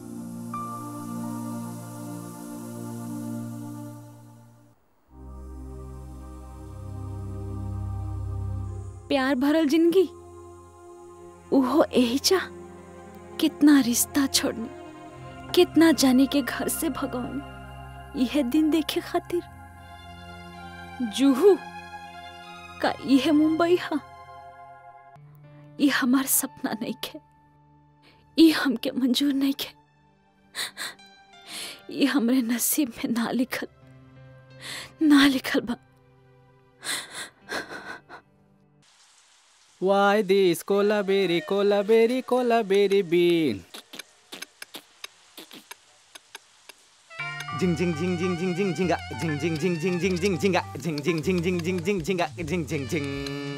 प्यार भरल जिंदगी उहो यही चा कितना रिश्ता छोड़नी कितना जाने के घर से भगवानी यह दिन देखे खातिर जूहू का यह मुंबई हा ये हमार सपना नहीं के ये हमके मंजूर नहीं के ये हमरे नसीब में ना लिखल ना लिखल बा Why this cola berry, cola berry, cola berry bean? Jing jing jing jing jing jing jinga jing jing jing jing jing jing jinga jing jing jing jing jing jing jinga jing jing jing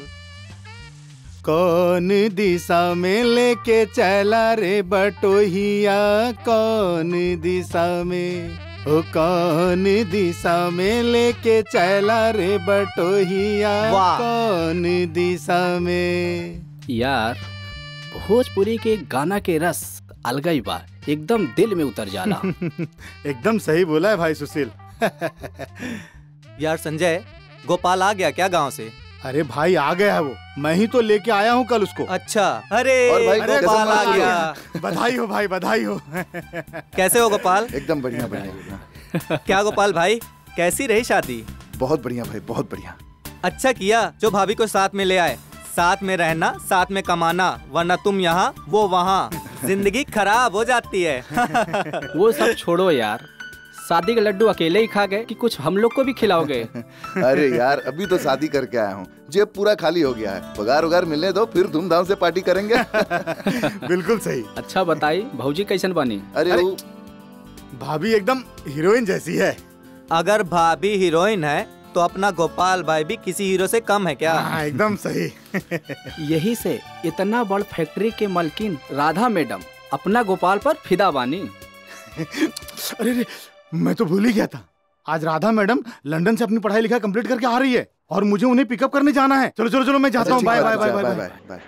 कौन दिशा में लेके चला रे बटोहिया कौन दिशा में ओ कौन दिशा में लेके चला रे बटोहिया वाह। कौन दिशा में यार भोजपुरी के गाना के रस अलगई बा एकदम दिल में उतर जाला एकदम सही बोला है भाई सुशील यार संजय गोपाल आ गया क्या गांव से अरे भाई आ गया है वो मैं ही तो लेके आया हूँ कल उसको अच्छा अरे और भाई, अरे कैसे गोपाल आ मजा गया बधाई हो भाई बधाई हो कैसे हो गोपाल एकदम बढ़िया बढ़िया क्या गोपाल भाई कैसी रही शादी बहुत बढ़िया भाई बहुत बढ़िया अच्छा किया जो भाभी को साथ में ले आए साथ में रहना साथ में कमाना वरना तुम यहाँ वो वहाँ जिंदगी खराब हो जाती है वो सब छोड़ो यार शादी के लड्डू अकेले ही खा गए कि कुछ हम लोग को भी खिलाओगे अरे यार अभी तो शादी करके आया हूँ जेब पूरा खाली हो गया है पगार उगार मिलने दो फिर धूमधाम से पार्टी करेंगे बिल्कुल सही अच्छा बताई भौजी कैसन बनी अरे वो भाभी एकदम हीरोइन जैसी है अगर भाभी हीरोइन है तो अपना गोपाल भाई भी किसी हीरो से कम है क्या हाँ, एकदम सही यही से इतना बड़ फैक्ट्री के मालकिन राधा मैडम अपना गोपाल पर फिदा बानी अरे रे मैं तो भूल ही गया था आज राधा मैडम लंदन से अपनी पढ़ाई लिखाई कंप्लीट करके आ रही है और मुझे उन्हें पिकअप करने जाना है चलो चलो चलो मैं जाता हूँ bye bye bye bye bye bye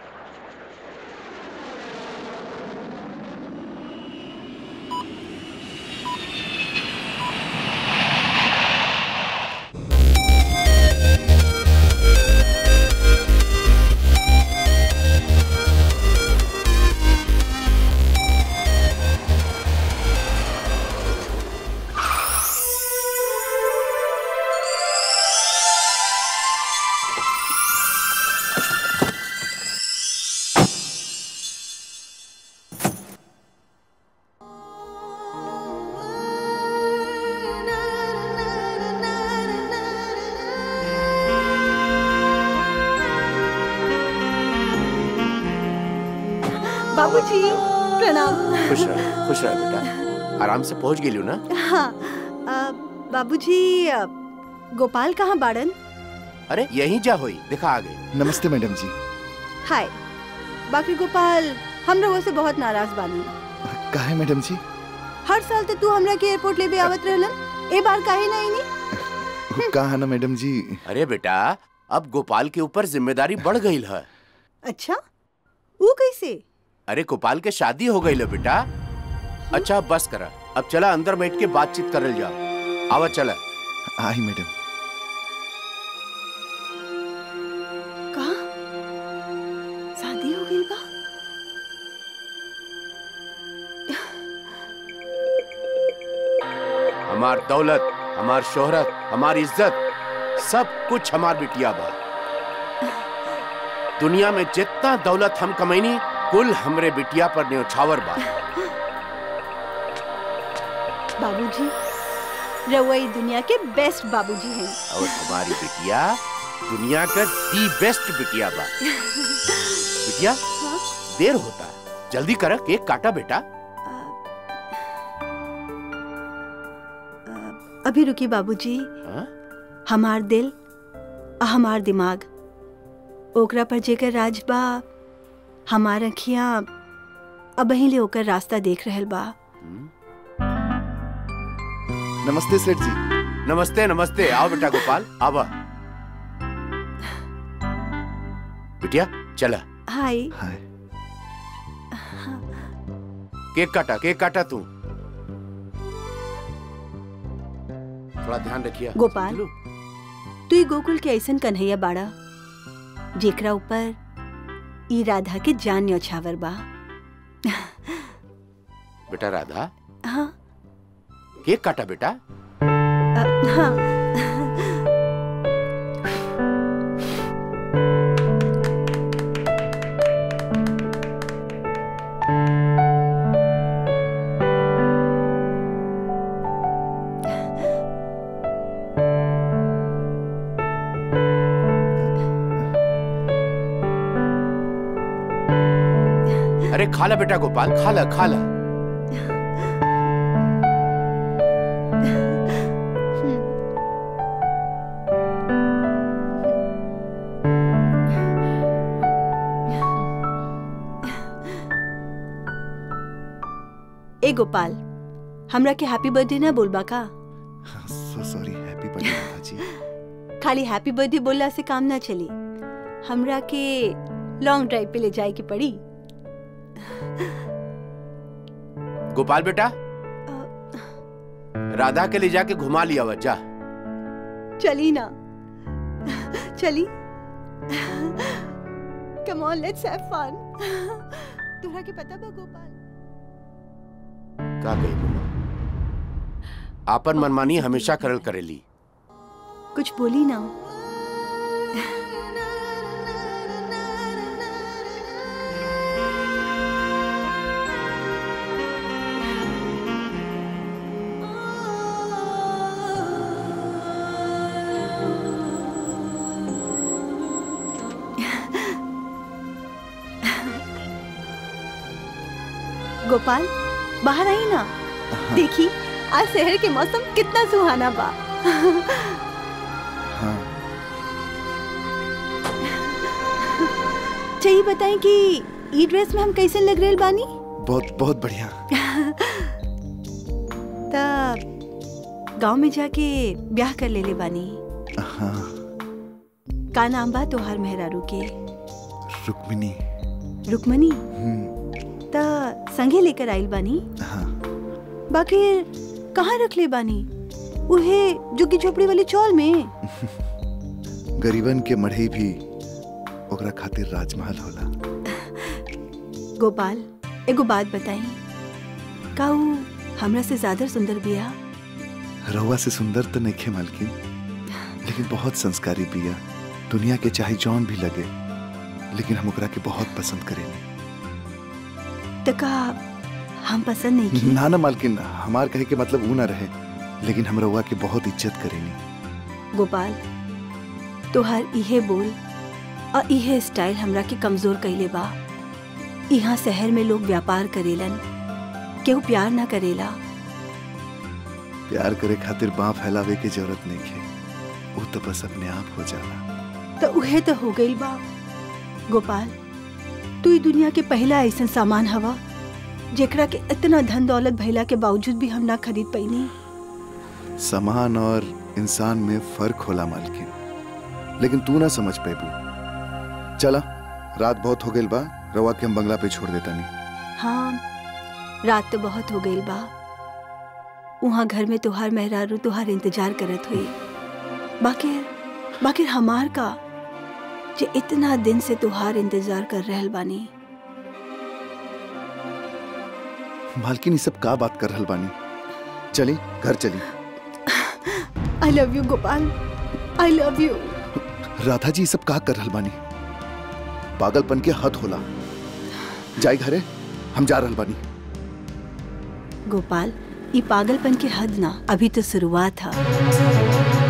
बाबूजी प्रणाम खुश रह खुश रह बेटा आराम से पहुंच गेलियो ना हाँ आ, बाबूजी आ, गोपाल कहाँ बाड़न अरे यहीं जा होई देखा आ गए नमस्ते मैडम जी हाय बाकी गोपाल हम लोगों से बहुत नाराज बानी काहे मैडम जी हर साल तो तू हमरा के एयरपोर्ट ले भी आवत रहलन ए बार काहे नहीं नी कहा ना मैडम जी अरे बेटा अब गोपाल के ऊपर जिम्मेदारी बढ़ गई है अच्छा वो कैसे अरे गोपाल के शादी हो गई है बेटा अच्छा अब बस करा अब चला अंदर बैठ के बातचीत करल जाओ आवा चला आई मैडम कहा शादी हो गई बा हमार दौलत हमार शोहरत हमार इज्जत सब कुछ हमार बिटिया बा दुनिया में जितना दौलत हम कमैनी कुल हमरे बिटिया पर न्योछावर बा बाबूजी रउआ ई दुनिया के बेस्ट बाबूजी हैं और हमारी बिटिया दुनिया का दी बेस्ट बिटिया बा बिटिया देर होता है जल्दी कर केक काटा बेटा अभी रुकी बाबूजी हाँ? हमार दिल आ हमार दिमाग ओकरा पर जेकर राज बा हमार अखियां अब ले ओकर रास्ता देख रहल बा नमस्ते सेठ जी नमस्ते नमस्ते आओ बेटा गोपाल आवा बिटिया चला हाय केक काटा केक काटा तू थोड़ा ध्यान रखिए गोपाल तू ई गोकुल के ऐसन कन्हैया बाड़ा जेकरा ऊपर ई राधा के जान न्यौछावर बा बेटा राधा हाँ केक काटा बेटा अ, हाँ अरे खा ला बेटा गोपाल खा ला खा ला ए गोपाल हमरा के हैप्पी बर्थडे ना बोलबा का so sorry happy birthday Radha ji खाली हैप्पी बर्थडे बोलला से काम ना चली हमरा के लॉन्ग ड्राइव पे ले जाए की पड़ी गोपाल बेटा राधा के ले जाके घुमा लिया हुआ जा चली ना चली come on let's have fun तोहरा के पता बा गोपाल का कही बोला आपन मनमानी हमेशा करल करेली कुछ बोली ना गोपाल बाहर आई ना देखी आज शहर के मौसम कितना सुहाना बा हाँ चाहिए बताएं कि ई ड्रेस में हम कैसे लग रहे बानी बहुत बहुत बढ़िया तब गांव में जाके ब्याह कर ले ले बानी हाँ का नाम बा तोहार मेहरारू के रुक्मिनी रुक्मनी हम्म, त संगे लेकर आइल बानी हाँ बाकी कहाँ रख ले बानी उहे जुग्गी झोपड़ी वाली चौल में गरीबन के मढ़ई भी ओकरा खातिर राजमहल होला गोपाल एगो बात बताई का ऊ हमरा से ज्यादा सुंदर बिया रहुआ से सुंदर तो नहीं खे मालकिन लेकिन बहुत संस्कारी बिया दुनिया के चाहे जौन भी लगे लेकिन हम ओकरा के बहुत पसंद करेंगे त का हम पसंद नहीं की ना ना मालकिन हमार कहे के मतलब ऊ ना रहे लेकिन हम रहुआ के बहुत इज्जत करेंगे गोपाल तोहार इहे बोल और इहे स्टाइल हमरा के कमजोर कइले बा यहाँ शहर में लोग व्यापार करेलन केहू प्यार ना करेला प्यार करे खातिर बाँ फैलावे के जरूरत नहीं है वो तो बस अपने आप हो जाला तो उहे तो हो गइल बा गोपाल तू ई दुनिया के पहला ऐसा सामान हवा जेकरा के इतना धन दौलत भइला के बावजूद भी हम ना खरीद पैनी सामान और इंसान में फर्क होला मालकिन लेकिन तू ना समझ पेबू चला रात बहुत हो गई बा रवा के हम बंगला पे छोड़ देता नहीं हाँ रात तो बहुत हो गई बा वहाँ घर में तुहार मेहरारू तुहार इंतजार करत हुई बाकी बाकी हमार का जे इतना दिन से तुहार इंतजार कर रहल बानी मालकिन ये सब का बात कर रहल बानी चली घर चली I love you Gopal I love you Radha ji ये सब का कर रहल बानी पागलपन के हद होला जाई घरे हम जा रहल बानी गोपाल ये पागलपन के हद ना अभी तो शुरुआत है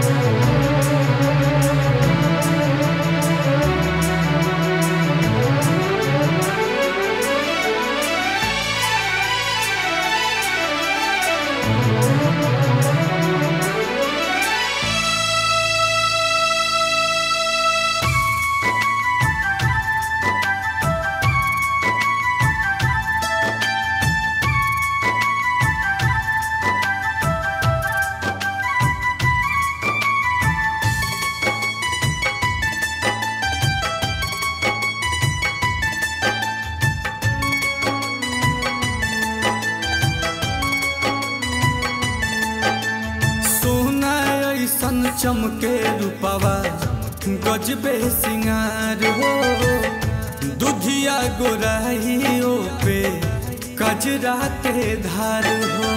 सोना ऐसन चमके रूपवा गजबे सिंगार हो दुधिया गोराइयो पे कजरा के धार हो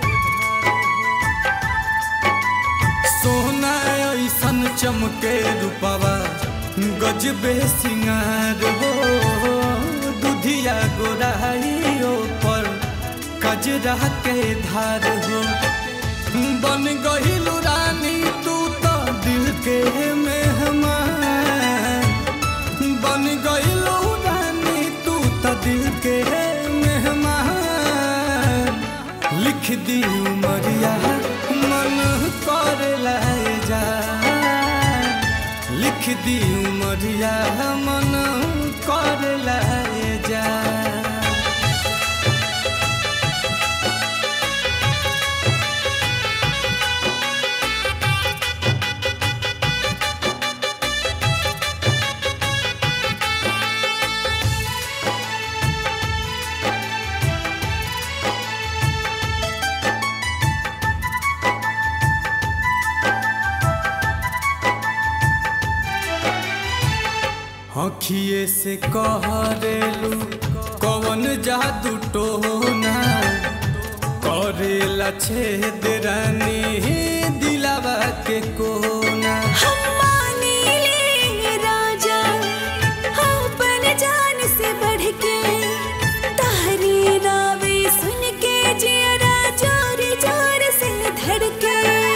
सोना ऐसन चमके रूपवा गजबे सिंगार हो दुधिया गोराइयो पर कजरा के धार हो बन गहिलु रानी तू तो दिल के मेहमान बन गइलु रानी तू तो दिल के मेहमान लिख दी उमरिया मन कर लाए जा लिख दी उमरिया मन कर लाए जा अखिए से कह देलू कवन जादू टोना करेला छेद रानी दिलावा के कोना राजा अपन जान से बढ़ के तारी रावे सुन के जियरा जोर जोर से धड़के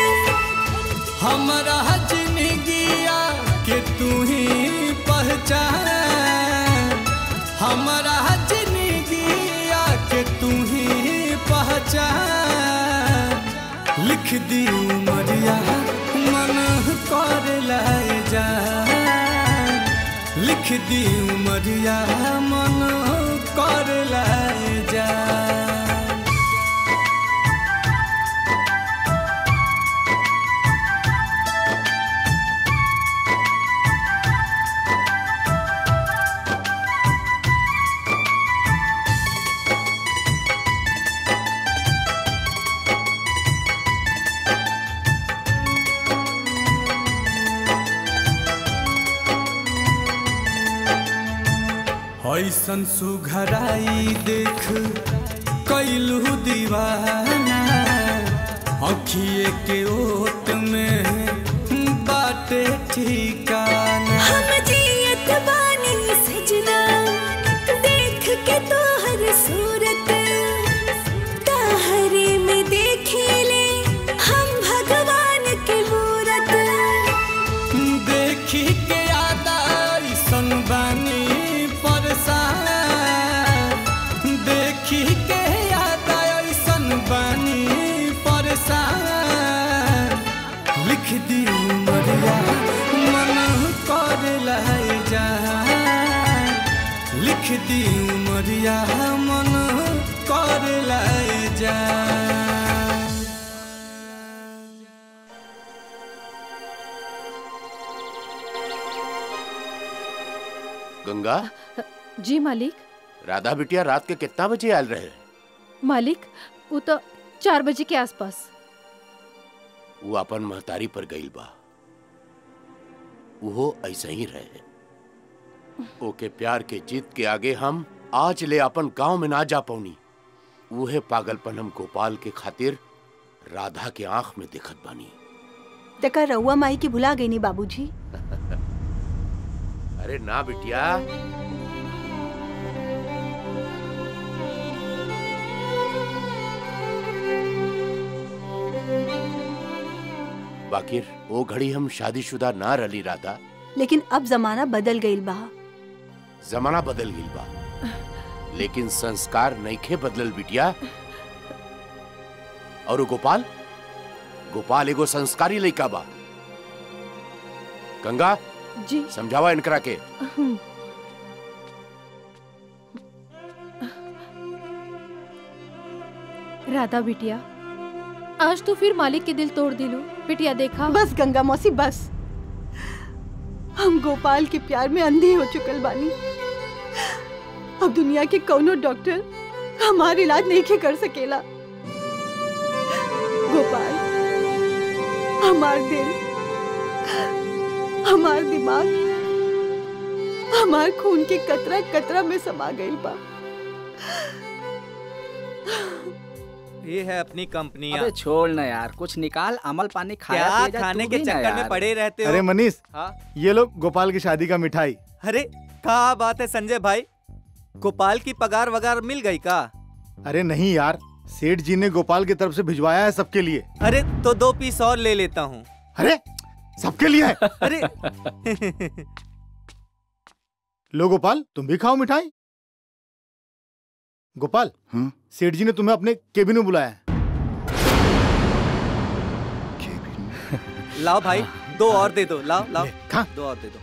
हमारा जिंदगिया के तू ही पहचान हमारा जिंदगिया के तू दी उमरिया मन कर लाए जा लिख दी उमरिया मन कर लाए जा ऐसन सुघराई देख कैलू दीवाना अखिए के ओट में बाटे ठिकाना हम जियत बानी सजना देख के तोहर सूरत ताहरे में देखेले हम भगवान के मूरत देखी के आदा ऐसन बानी परेशान देखी के आदा ऐसन बानी परेशान लिख दी उमरिया मन कर लाए जा लिख दी उमरिया मन कर लाए जा गंगा जी मालिक राधा बिटिया रात के कितना बजे आयल रहे मालिक वो तो चार बजे के आसपास वो अपन महतारी पर गईल बा वो ऐसे ही रहे ओके प्यार के जीत के आगे हम आज ले अपन गांव में ना जा पौनी उहे पागलपन हम गोपाल के खातिर राधा के आंख में दिखत बानी तका रउआ माई की भुला गई नी बाबूजी अरे ना बिटिया बाकिर वो घड़ी हम शादीशुदा ना रली राधा लेकिन अब जमाना बदल गईल बा जमाना बदल गई बा लेकिन संस्कार नईखे बदलल बिटिया और वो गोपाल गोपाल एगो संस्कारी लइका बा गंगा जी समझावा इनकरा के हम्म। राधा बिटिया आज तो फिर मालिक के दिल तोड़ दिलो बिटिया देखा बस गंगा मौसी बस हम गोपाल के प्यार में अंधे हो चुकल बानी अब दुनिया के कौनो डॉक्टर हमार इलाज नहीं के कर सकेला गोपाल हमार दिल हमार दिमाग हमार खून के कतरा कतरा में समा गईल बा ये है अपनी कंपनियां अबे छोड़ ना यार कुछ निकाल अमल पानी खाया क्या पिया जा, खाने तू के भी ना चक्कर में यार। पड़े रहते हो अरे मनीष हाँ? ये लो गोपाल की शादी का मिठाई अरे क्या बात है संजय भाई गोपाल की पगार वगार मिल गई का अरे नहीं यार सेठ जी ने गोपाल की तरफ से भिजवाया है सबके लिए अरे तो दो पीस और ले लेता हूँ अरे सबके लिए है अरे लो गोपाल तुम भी खाओ मिठाई गोपाल सेठ जी ने तुम्हें अपने केबिन में बुलाया है लाओ भाई दो और दे दो लाओ लाओ खा दो और दे दो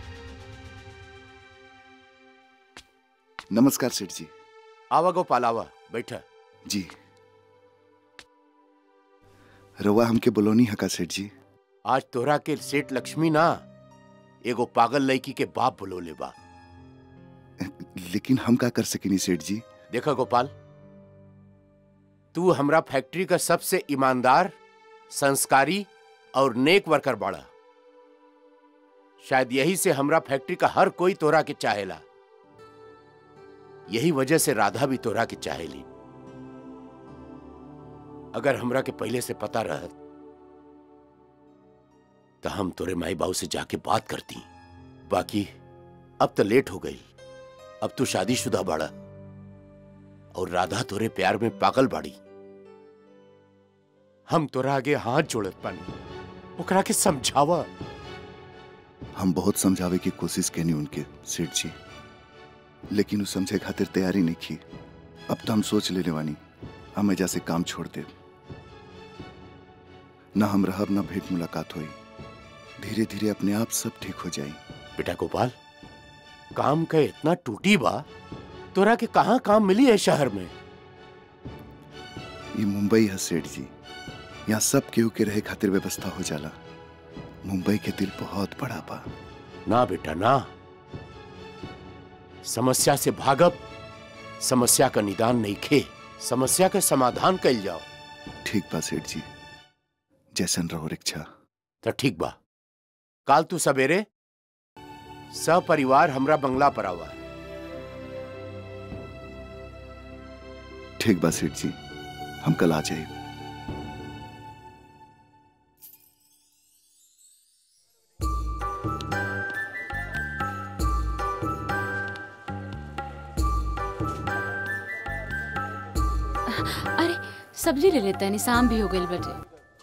नमस्कार सेठ जी आवा गोपाल आवा बैठा जी रवा हमके बोलोनी हका सेठ जी आज तोहरा के सेठ लक्ष्मी ना एगो पागल लड़की के बाप बुलोले बा लेकिन हम का कर सकेनी सेठ जी देखा गोपाल तू हमरा फैक्ट्री का सबसे ईमानदार संस्कारी और नेक वर्कर बाड़ा शायद यही से हमरा फैक्ट्री का हर कोई तोरा के चाहेला यही वजह से राधा भी तोरा के चाहेली अगर हमरा के पहले से पता रहत तो हम तोरे माई बाबू से जाके बात करती बाकी अब तो लेट हो गई अब तू शादीशुदा बाड़ा और राधा तोरे प्यार में पागल बाड़ी हम तोरा आगे हाथ जोड़त पानी ओकरा के समझावा हम बहुत समझावे की कोशिश कैनी उनके सेठ जी लेकिन वो समझे खातिर तैयारी नहीं की अब तो हम सोच लेने वानी हम एजा से काम छोड़ दे न हम रहब न भेंट मुलाकात हुई धीरे धीरे अपने आप सब ठीक हो जाई बेटा गोपाल काम का इतना टूटी बा तोरा के कहाँ काम मिली है शहर में ये मुंबई है सेठ जी यहाँ सब केहू के रहे खातिर व्यवस्था हो जाला मुंबई के दिल बहुत बड़ा बा ना बेटा ना समस्या से भागब समस्या का निदान नहीं खे समस्या का समाधान कल जाओ ठीक बा सेठ जी जैसन रहो इच्छा तो ठीक बा काल तू सवेरे सपरिवार हमरा बंगला पर आवा ठीक बा सेठ जी हम कल आ जाए अरे सब्जी ले लेते हैं शाम भी हो गई बटे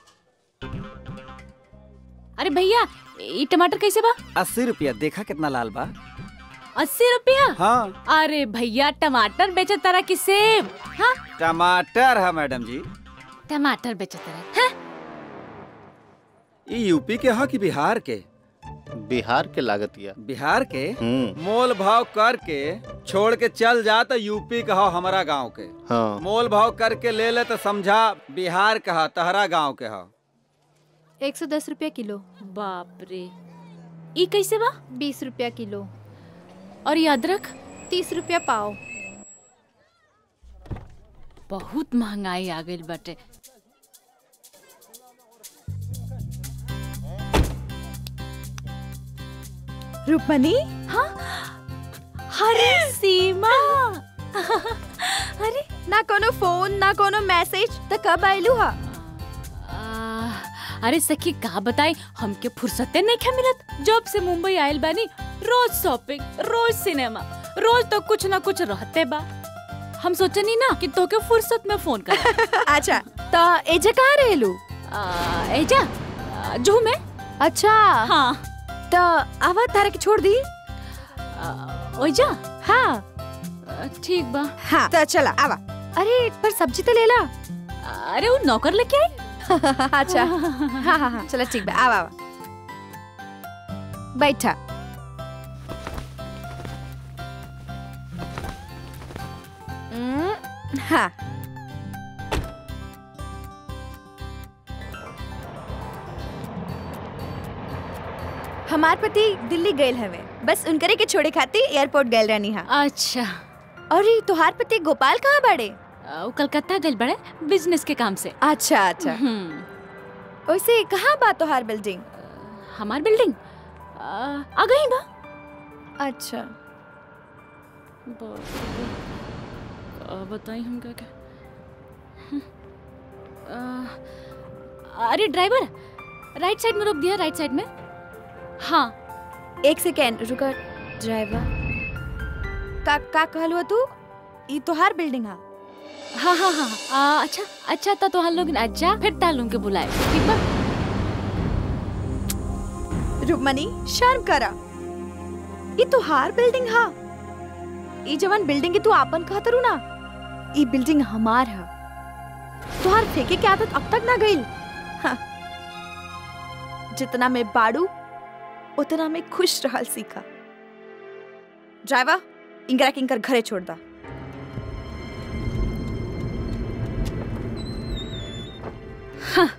अरे भैया ये टमाटर कैसे बा अस्सी रुपया देखा कितना लाल बा अस्सी रुपया हाँ अरे भैया टमाटर बेचे तरह की सेब हाँ टमाटर है मैडम जी टमाटर बेचे तरह हाँ? ये यूपी के हा कि बिहार के बिहार के लागतिया बिहार के हम्म मोल भाव करके छोड़ के चल जा तो यूपी कहा हमारा गांव के हाँ मोल भाव करके ले ले तो समझा बिहार कहा तहरा गांव के हा एक सौ दस रुपया किलो बाप रे ई कैसे बा बीस रुपया किलो और ये अदरक तीस रुपया पाव बहुत महंगाई आ गई बटे रूपमनी हाँ अरे सीमा अरे ना कोनो फोन ना कोनो मैसेज त कब आइलू हा आ, अरे सखी का बताई हमके फुर्सते नहीं क्या मिलत जब से मुंबई आयल बानी रोज शॉपिंग रोज सिनेमा रोज तो कुछ ना कुछ रहते बा हम सोचनी ना कि तोके फुर्सत में फोन कर अच्छा त एजे कहाँ रहेलू एजा आ, जूहू में अच्छा हाँ त आवा तारा के छोड़ दी ओइजा हाँ ठीक बा हाँ त चला आवा अरे पर सब्जी तो ले ला अरे वो नौकर लेके आई अच्छा हाँ हाँ हाँ चलो ठीक बा आवा आवा बैठा हम्म, हाँ हमार पति दिल्ली गए हवे बस उनकरे के छोड़े खातिर एयरपोर्ट गए रहनी हा अच्छा और ये तुहार पति गोपाल कहाँ बड़े वो कलकत्ता गए बड़े बिजनेस के काम से अच्छा अच्छा वैसे कहाँ बा तुहार बिल्डिंग हमार बिल्डिंग आ गई बा अच्छा बताई हम क्या क्या अरे ड्राइवर राइट साइड में रोक दिया राइट साइड में हाँ एक सेकेंड रुका ड्राइवर का का कहल हुआ तू ई तोहार बिल्डिंग हा हाँ हाँ हाँ आ, अच्छा अच्छा तो तोहार लोग अच्छा फिर तालुम के बुलाए ठीक बा रुकमनी शर्म करा ई तोहार बिल्डिंग हा ई जवन बिल्डिंग के तू आपन कहत रू ना ई बिल्डिंग हमार हा तोहार फेंके के आदत अब तक ना गईल हाँ। जितना मैं बाड़ू उतना मैं खुश रहल सीखा ड्राइवर इंगरा किंकर घरे छोड़ दा हाँ।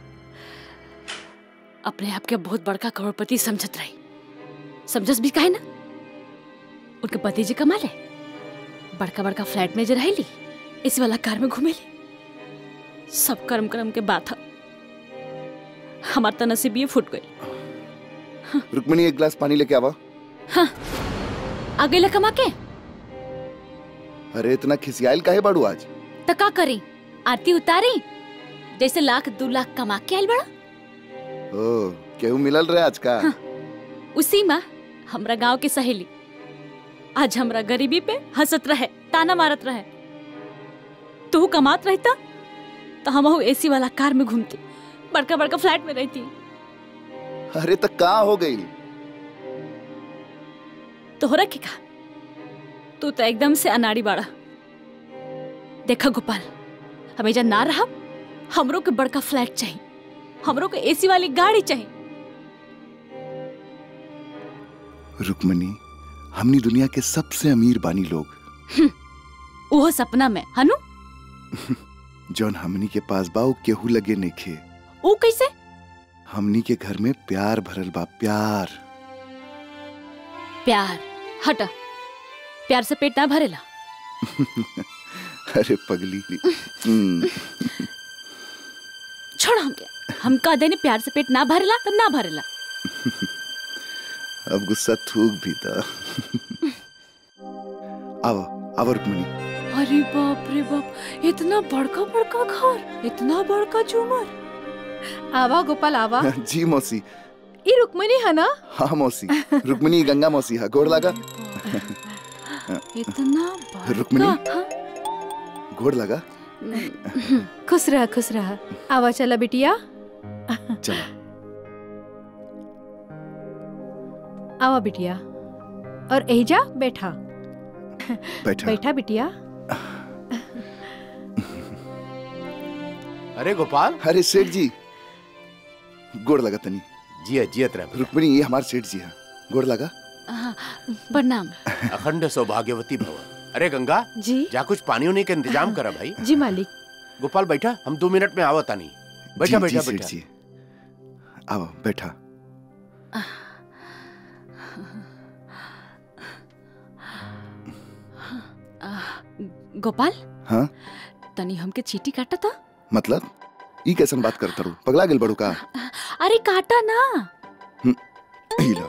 अपने आप के बहुत बड़का करोड़पति समझत रही समझस भी काहे ना उनके पति जी कमा ले बड़का बड़का फ्लैट में जे रहेली इसी वाला कार में घूमेली सब कर्म कर्म के बात है हमार तो नसीब ये फूट गई रुक्मिणी एक गिलास पानी लेके आवा आगे ले कमा के अरे इतना खिसियाल काहे बाड़ू आज तो का करी आरती उतारी जैसे लाख दो लाख कमा के आयल बड़ा ओ केहू मिलल रहे आज का उसी माँ हमरा गांव के सहेली आज हमरा गरीबी पे हंसत रहे ताना मारत रहे तू कमात रहता तो हम एसी वाला कार में घूमती बड़का बड़का फ्लैट में रहती अरे तक का हो गई तोहरा के का तू तो एकदम से अनाड़ी बाड़ा देखा गोपाल हमें जा ना रहा हमरो के बड़का फ्लैट चाहिए हमरो को एसी वाली गाड़ी चाहिए रुक्मणी हमनी दुनिया के सबसे अमीर बानी लोग वो सपना में हनु जौन हमनी के पास बा उ केहू लगे नइखे वो कैसे हमनी के घर में प्यार भरल बा प्यार प्यार हटा प्यार से पेट ना भरेला अरे पगली हम्म, छोड़ हमके हम कह देने प्यार से पेट ना भरेला तब ना भरेला अब गुस्सा थूक भी था आओ आओ रुक्मणी अरे बाप रे बाप इतना बड़का बड़का घर इतना बड़का झूमर आवा गोपाल आवा जी मौसी ई रुक्मणी है ना हाँ मौसी रुक्मणी गंगा मौसी है गोड़ लगा इतना रुक्मणी बड़का हाँ? गोड़ लगा खुश रहा खुश रहा आवा चला बिटिया चला आवा बिटिया और एजा बैठा बैठा बैठा बिटिया अरे गोपाल अरे सेठ जी गोड़ लगा तनी जिया जियत रह रुक्मणी ये हमारे सेठ जी हैं गोड़ लगा हाँ, प्रणाम अखंड सौभाग्यवती भव अरे गंगा जी जा कुछ पानी उनी के इंतजाम करा भाई जी मालिक गोपाल बैठा हम दो मिनट में आवता नहीं बैठा जी, बैठा जी, सेठ बैठा जी आओ बैठा आ, गोपाल हाँ तनी हमके चीटी काटा था मतलब ई कैसन बात करता रू पगला गेल बड़ू का अरे काटा ना हिला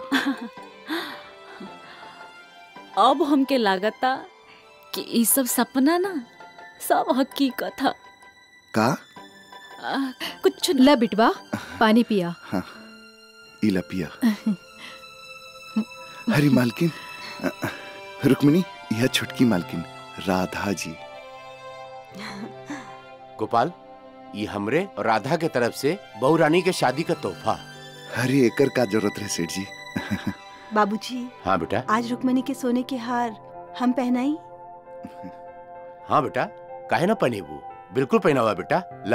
अब हमके लागता कि ई सब सपना ना सब हकीकत है का आ, कुछ ला बिटवा पानी पिया हाँ इला पिया हरी मालकिन रुक्मिणी यह छुटकी मालकिन राधा जी गोपाल ये हमरे और राधा के तरफ से बहू रानी के शादी का तोहफा हरे एकर का जरूरत है सेठ जी बाबूजी हाँ बेटा आज रुक्मणी के सोने के हार हम पहनाई हाँ बेटा काहे ना पहनेबू बिल्कुल पहना हुआ बेटा ला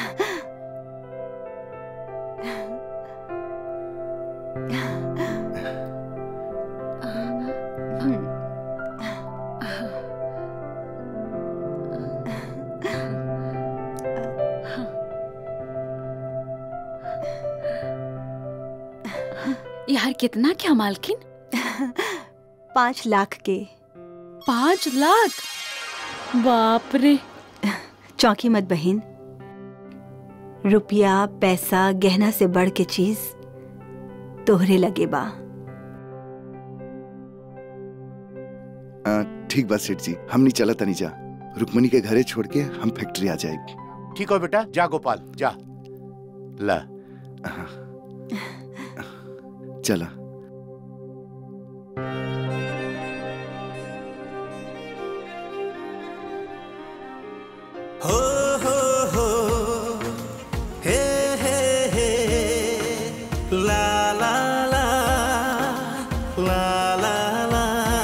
यार कितना क्या मालकिन पाँच लाख के पाँच लाख बाप रे चौंकी मत बहन रुपया पैसा गहना से बढ़ के चीज तोहरे लगे बा आ, ठीक बात सेठ जी हमनी चला तनी जा रुक्मणी के घरे छोड़ के हम फैक्ट्री आ जाएगी ठीक हो बेटा जा गोपाल जा ला चला हो हो हो हे हे हे ला ला ला ला ला ला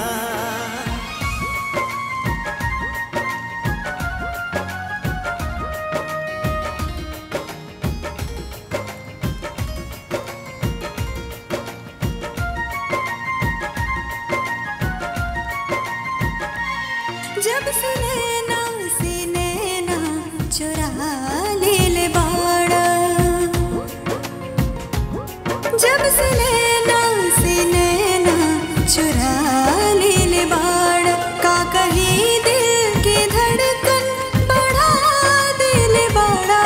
जब से नैना से नैना चुरा ले ले बाड़ा जब से नैना से नैना चुरा ले ले बाड़ा का कही दिल की धड़कन बढ़ा दे ले बाड़ा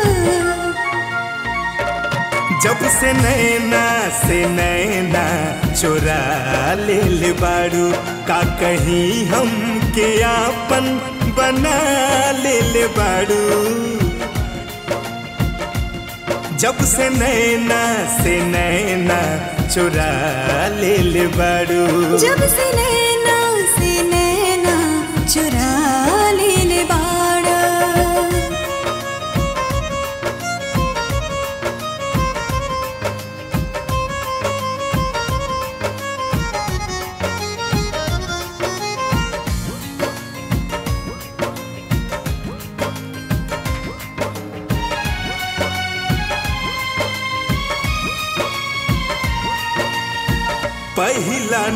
जब से नैना से नैना चोरा ले ले बारू का कहीं हम के आपन बना ले ले बारू जब से नैना से नैना चोरा ले ले बारू जब से नैना से नैना चुरा ले ले बाड़ा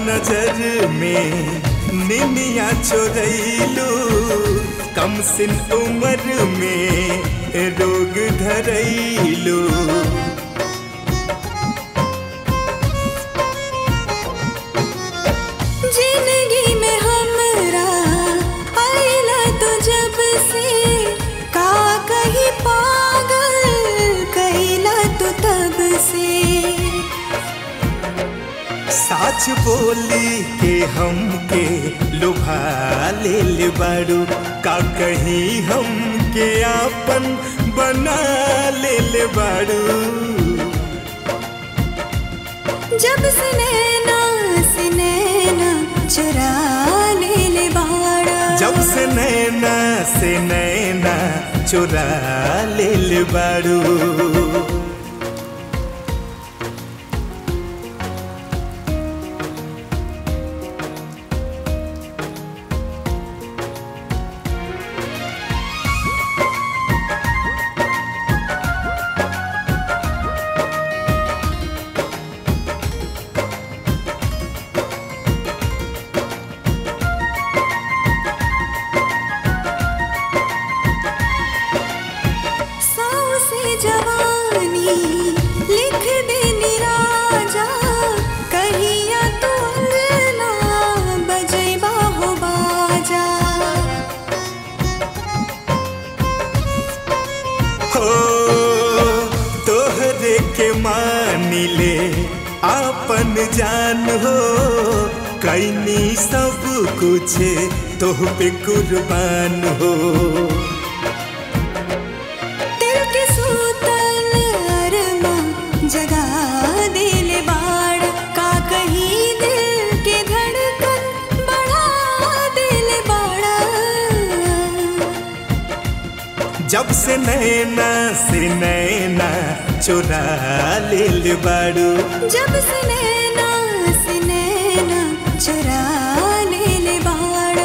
नजर में निमिया चोरैलू कम सिन उम्र में रोग धरैलू जिंदगी में हमरा आइला तो जब से का कहीं पागल कैला तो तब से साच बोली के हमके लुभा ले बारू का कहीं हमके आपन बना ले बारू जब से नैना से नैना चुरा ले ले बाड़ा जब से नैना से नैना चुरा ले बारू सौ से जवानी लिख दे निराजा कहिया तो अंगना बजैबा हो बाजा हो तोहरे के मानी ले आपन जान हो कैनी सब कुछ तोह पे कुर्बान हो दिल के सूतल अरमा जगा दिल बाड़ का कहीं दिल के धड़कन बढ़ा दिल बाड़ा जब से नैना से नैना चुरा ले बारू जब से नैना से नैना चुरा ले ले बाड़ा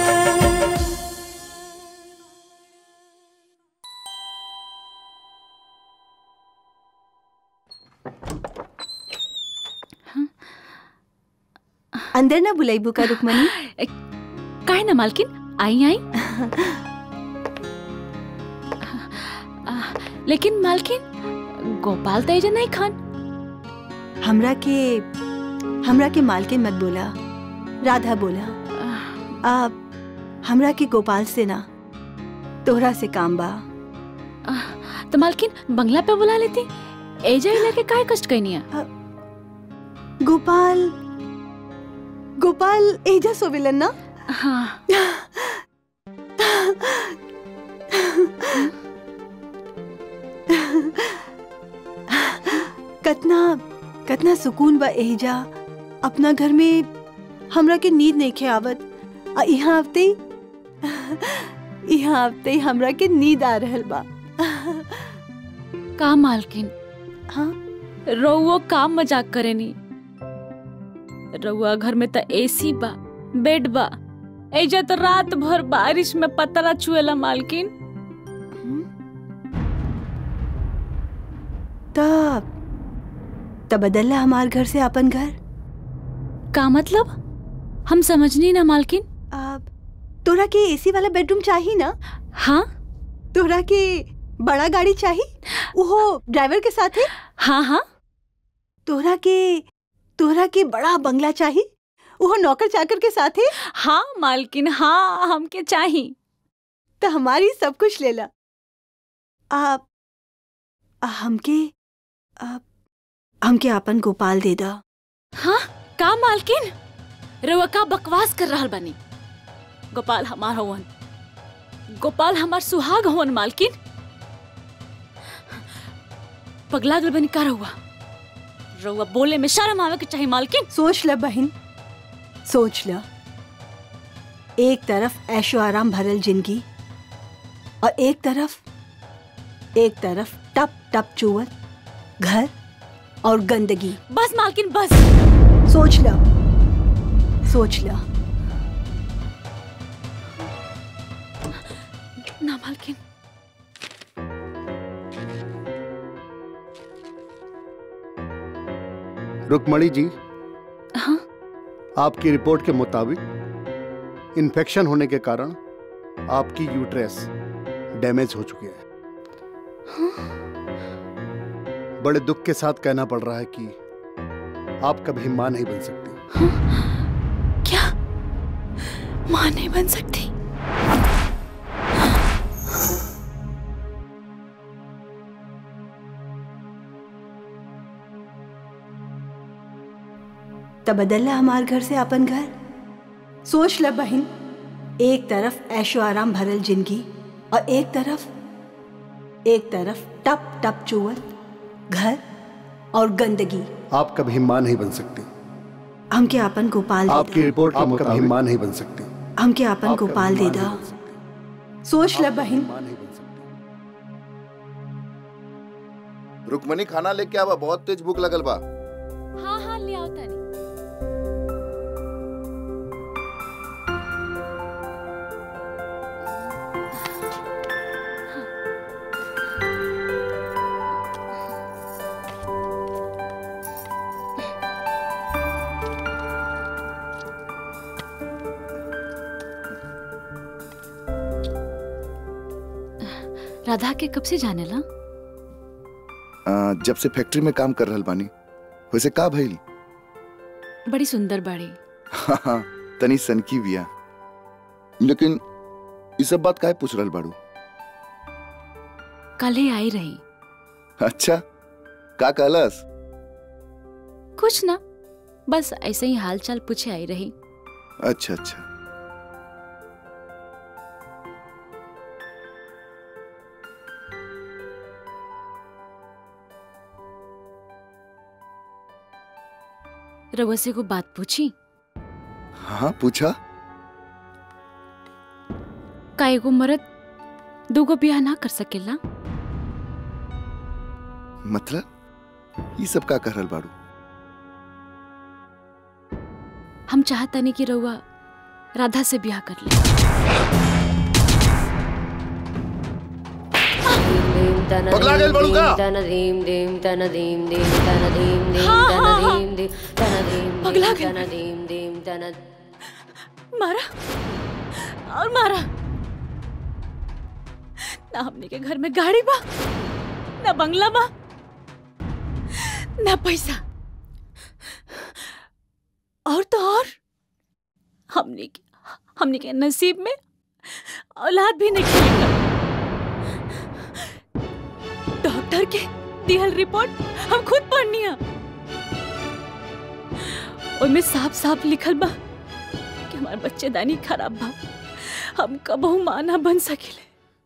अंदर ना बुलाइबू का रुकमनी काहे ना मालकिन आई आई लेकिन मालकिन गोपाल तेजा नहीं खान हमरा के हमरा के मालकिन मत बोला राधा बोला आप हमरा के गोपाल से ना तोहरा से काम बा तो मालकिन बंगला पे बुला लेती एजा इला के काय कष्ट कैनिया गोपाल गोपाल एजा सोविलन ना हाँ कतना कतना सुकून बा एजा अपना घर में हमरा के नींद नहीं खे आवत आ यहाँ आते ही यहाँ आते ही हमरा के नींद आ रहल बा का मालकिन हाँ रउओ काम मजाक करेनी रउआ घर में त एसी बा बेड बा एजा तो रात भर बारिश में पतरा छुएला मालकिन तब तब बदलला हमार घर से अपन घर का मतलब हम समझनी ना मालकिन अब तोरा के एसी वाला बेडरूम चाहिए ना हाँ तोरा के बड़ा गाड़ी चाहिए वो ड्राइवर के साथ है हाँ हाँ तोरा के तोरा के बड़ा बंगला चाहिए वो नौकर चाकर के साथ है हाँ मालकिन हाँ हमके चाहिए तो हमारी सब कुछ ले ला आप आ, हमके आप हमके अपन गोपाल दे दा हाँ का मालकिन रउआ का बकवास कर रहल बनी गोपाल हमार हवन गोपाल हमार सुहाग हवन मालकिन पगला गल बनी का रहुआ रउआ बोले में शर्म आवे के चाहिए मालकिन सोच ल बहन सोच ल एक तरफ ऐशो आराम भरल जिंदगी और एक तरफ एक तरफ टप टप चुवत घर और गंदगी बस मालकिन बस सोच ल सोच ल ना मालकिन रुकमणी जी हाँ आपकी रिपोर्ट के मुताबिक इन्फेक्शन होने के कारण आपकी यूट्रेस डैमेज हो चुकी है बड़े दुख के साथ कहना पड़ रहा है कि आप कभी मां नहीं बन सकती क्या माँ नहीं बन सकती तब बदलला हमार घर से अपन घर सोच ल बहन एक तरफ ऐशो आराम भरल जिंदगी और एक तरफ एक तरफ टप टप चुवत घर और गंदगी आप कभी मां नहीं बन सकती हमके अपन गोपाल दे आपकी रिपोर्ट के मुताबिक कभी मां नहीं बन सकती दा हमके अपन गोपाल दे दा सोच ल बहन रुकमनी खाना लेके आवा बहुत तेज भूख लगल बा हाँ हाँ ले आओ तानी राधा के कब से जाने ला आ, जब से फैक्ट्री में काम कर रहल बानी वैसे का भइल बड़ी सुंदर बाड़ी हाँ हाँ तनी सनकी बिया लेकिन ये सब बात काहे पूछ रहल बाड़ू कल ही आई रही अच्छा का कहलस कुछ ना बस ऐसे ही हाल चाल पूछे आई रही अच्छा अच्छा रउआ से को बात पूछी हाँ पूछा का एगो मर्द दूगो ब्याह ना कर सकेला मतलब ये सब का कर रहल बाड़ू हम चाहतनी कि रउआ राधा से ब्याह कर ले पगला गेल बड़ू का? पगला गेल मारा और मारा ना हमने के घर में गाड़ी बा ना बंगला बा ना पैसा और तो और हमने के हमने के नसीब में औलाद भी नहीं लिखल डॉक्टर के दिहल रिपोर्ट हम खुद पढ़नी है उनमें साफ साफ लिखल बा कि हमार बच्चेदानी खराब बा हम कबहू मां ना बन सकेले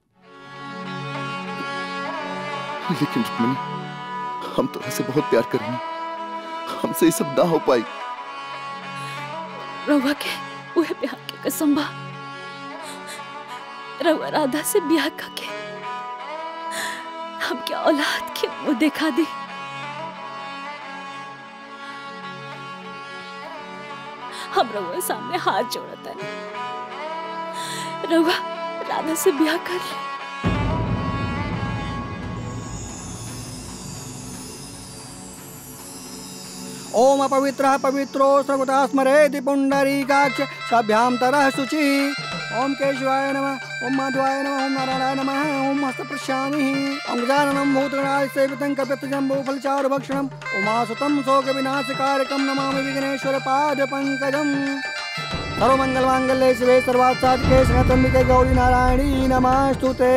लेकिन रुक्मणी हम तो ऐसे बहुत प्यार करेंगे हमसे ये सब ना हो पाई रउआ के उहे प्यार के कसम बा रउआ राधा से ब्याह करके हम क्या औलाद के मुंह दिखा दी हम रउआ सामने हाथ जोड़ता है रउआ राधा से ब्याह कर ले ओम अपवित्रः पवित्रो सर्वदा स्मरेति पुण्डरीकाक्ष सभ्यां तरः शुचिः ओम केशवाय नमः ओम माधवाय नमः ओम नारायणाय नमः ओम हस्तप्रश्यामिः ओम गजाननं भूतगणाय सेवितं कपितजम्बूफलचारुभक्षणम् उमासुतं शोकविनाशकारकं नमामि विघ्नेश्वरपादपङ्कजम् सर्वमङ्गलमाङ्गल्ये शिवे सर्वार्थसाधिके शरणत्वम्बिके गौरी नारायणी नमस्तुते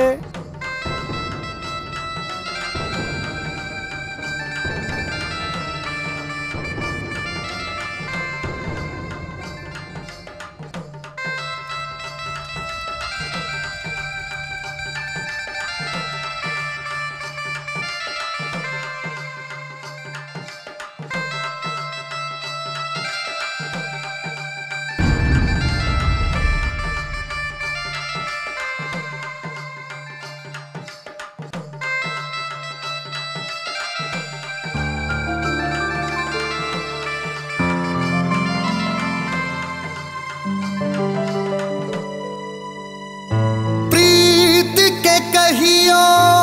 प्रीत के कहियो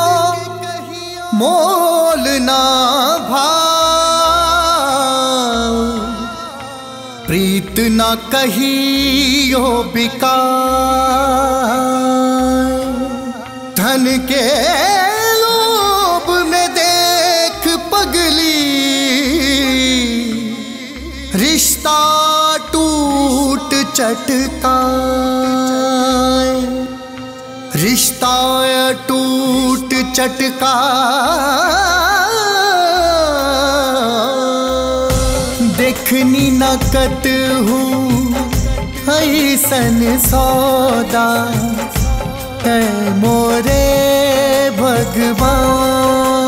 मोल ना भाव प्रीत न कहियो बिका धन के लोभ में देख पगली रिश्ता टूट चटका रिश्ता टूट चटका देखनी नकत हूँ ऐसन सौदा है मोरे भगवान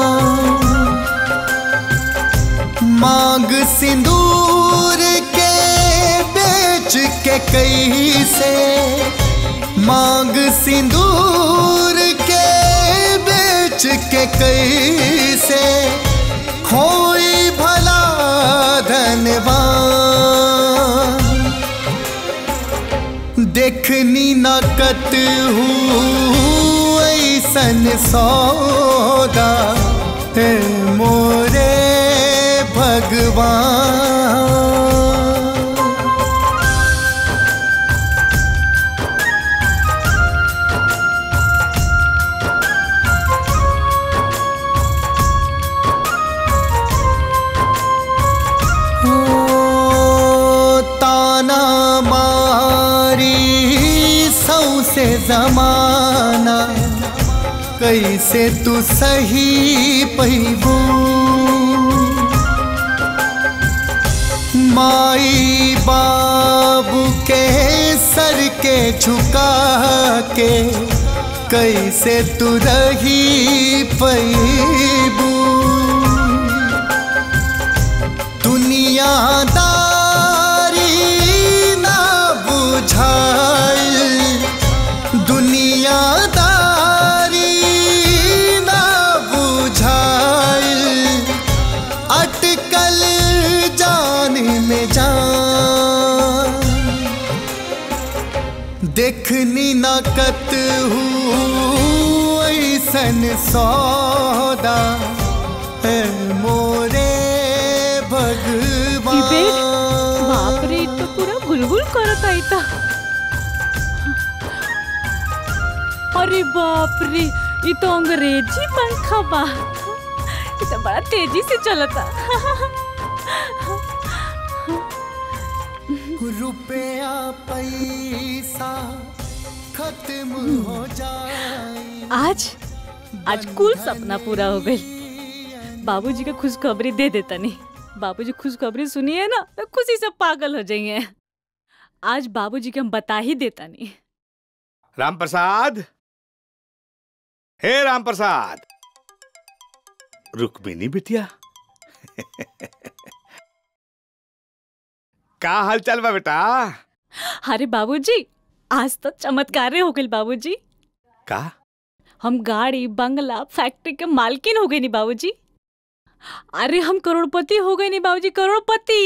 मांग सिंदूर के बेच के कई से मांग सिंदूर के बेच के कई से खोई भला धनवान देखनी नकत हूँ ऐसन सौदा है मोरे भगवान ओ, ताना मारी सौसे जमाना कैसे तू सही पैबू माई बाबू के सर के झुका के कैसे तू रही पैबू दुनियादारी ना बुझाइल दुनियादारी ना बुझाइल अटकल जान में जान देखनी नकत हूँ ऐसन सौदा है मोरे भगवान बाप रे इ तो पूरा गुलगुल करत आई था अरे बाप रे ये तो अंग्रेजी पंखा बा ये तो बड़ा तेजी से चलता रुपया पैसा खत्म हो जाए आज आज कुल सपना पूरा हो गई बाबूजी का खुशखबरी दे देता नहीं बाबूजी खुशखबरी सुनिए ना तो खुशी से पागल हो जाएंगे आज बाबूजी के हम बता ही देता नहीं राम प्रसाद हे राम प्रसाद रुक्मिनी बिटिया का हाल चाल बा बेटा अरे बाबूजी आज तो चमत्कार हो गई बाबूजी का हम गाड़ी बंगला फैक्ट्री के मालकिन हो गए नी बाबूजी अरे हम करोड़पति हो गए नी बाबूजी करोड़पति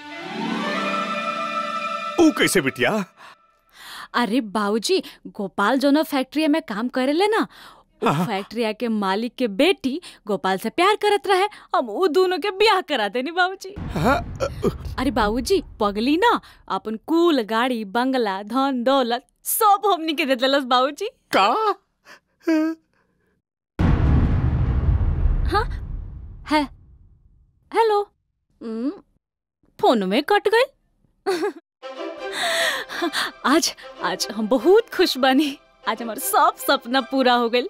ऊ कैसे बिटिया अरे बाबूजी गोपाल जो ना फैक्ट्री में काम करेले ना उ फैक्ट्रिया के मालिक के बेटी गोपाल से प्यार करत रहे हम उ दोनों के ब्याह करा देनी बाबूजी अरे बाबूजी पगली ना अपन कुल गाड़ी बंगला धन दौलत सब हमनी के दे दिलस बाबूजी का हाँ है हेलो हम्म, फोन में कट गई आज आज हम बहुत खुश बनी आज हमारा सब सपना पूरा हो गई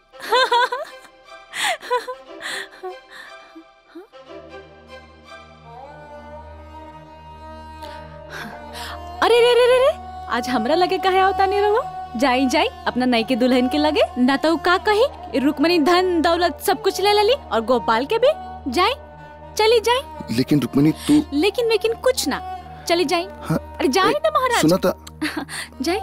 अरे रे रे रे रे आज हमरा लगे कहे आवता नहीं रहो जाई जाई अपना नई के दुल्हन के लगे ना तो उ का कही रुकमणी धन दौलत सब कुछ ले लेली और गोपाल के भी जाई चली जाई लेकिन रुक्मिणी तू लेकिन लेकिन कुछ ना चली जाई हाँ, अरे जाई ना महाराज सुना था जाई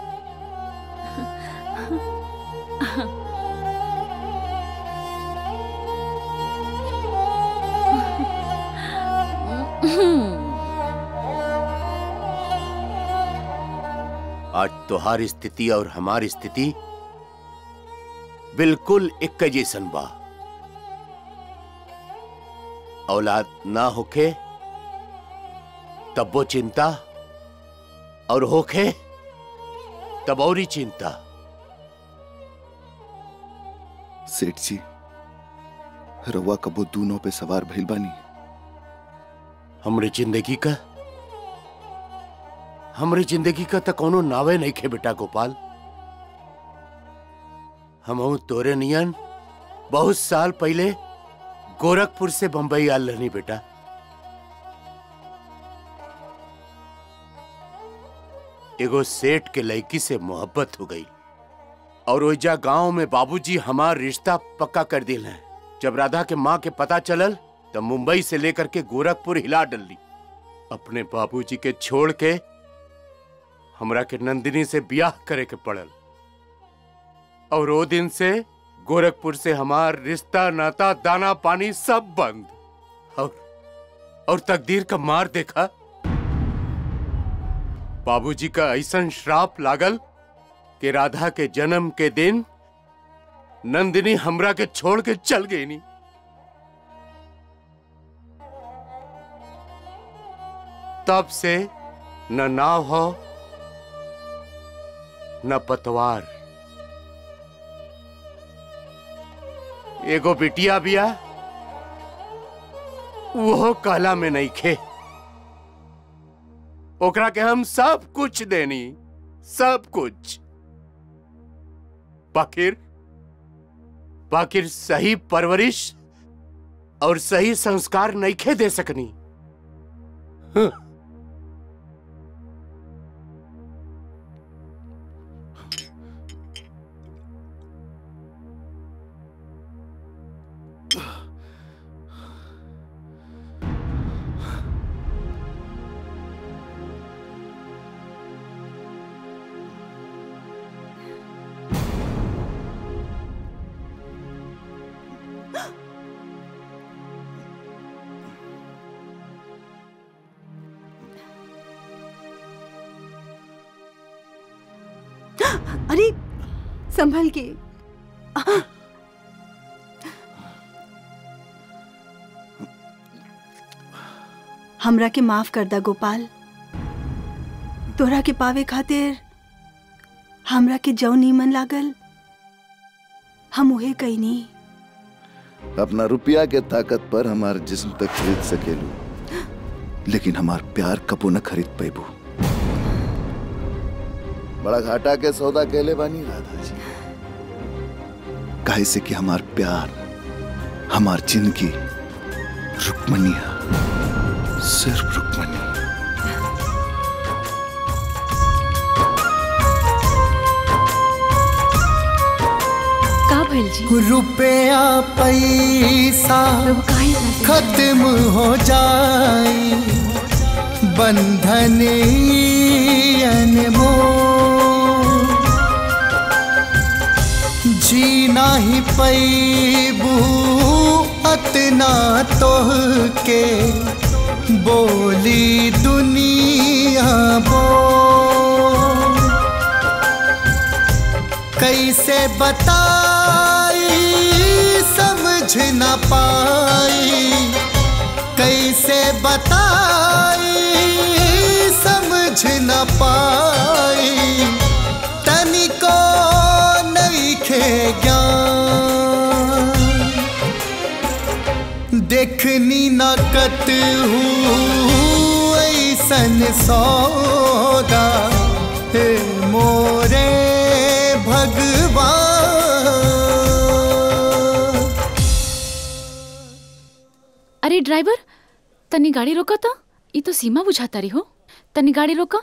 आज तुम्हारी स्थिति और हमारी स्थिति बिल्कुल एक जैसन बा औलाद ना होखे तब वो चिंता और होखे तब और ही चिंता सेठ जी रउआ कबो दूनों पे सवार भइल बानी हमरे जिंदगी का हमरे जिंदगी का तो कोनो नावे नहीं खे बेटा गोपाल हम तोरे नियन बहुत साल पहले गोरखपुर से बंबई आल रहनी बेटा एगो सेठ के लड़की से मोहब्बत हो गई और ओइजा गांव में बाबूजी हमार रिश्ता पक्का कर दिल है जब राधा के माँ के पता चलल तब मुंबई से लेकर के गोरखपुर हिला डली अपने बाबूजी के छोड़ के हमरा के नंदिनी से ब्याह करे के पड़ल और वो दिन से गोरखपुर से हमार रिश्ता नाता दाना पानी सब बंद और और तकदीर का मार देखा बाबूजी का ऐसा श्राप लागल कि राधा के जन्म के दिन नंदिनी हमरा के छोड़ के चल गई नहीं तब से न नाव हो न पतवार एगो बिटिया बिया वो काला में नहीं खे ओकरा के हम सब कुछ देनी सब कुछ बाकिर बाकिर सही परवरिश और सही संस्कार नहीं खे दे सकनी हं। अरे संभल के हमरा के माफ कर दा गोपाल तोरा के पावे खातिर हमरा के जौ नीमन लागल हम उहे कईनी अपना रुपया के ताकत पर हमार जिस्म तक खरीद सकेलू लेकिन हमार प्यार कबो न खरीद पेबू बड़ा घाटा के सौदा कहले बानी राधा जी काहे से कि हमार प्यार हमार जिंदगी रुक्मनी है सिर्फ रुक्मनी का भइल जी रुपया पैसा खत्म हो जाई बंधन अनमोल जीना ही पैबू अतना तोह के बोली दुनिया बोल कैसे बताई समझ न पाई कैसे बताई समझ न पाई तनिको नहीं खे ज्ञान देखनी न कत हूँ ऐसन सौदा हे मोरे भगवान अरे ड्राइवर तनी गाड़ी रोका था ये तो सीमा बुझाता रही हो तनी गाड़ी रोका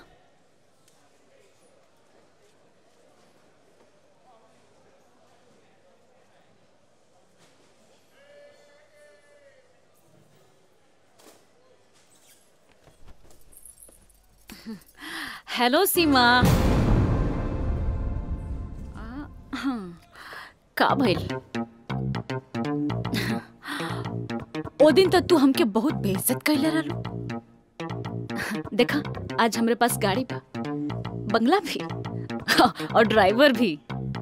हेलो सीमा आ, हाँ, का भइल ओ दिन तक तू हमके बहुत बेइज्जत कैले रहलू देखा आज हमरे पास गाड़ी बा बंगला भी और ड्राइवर भी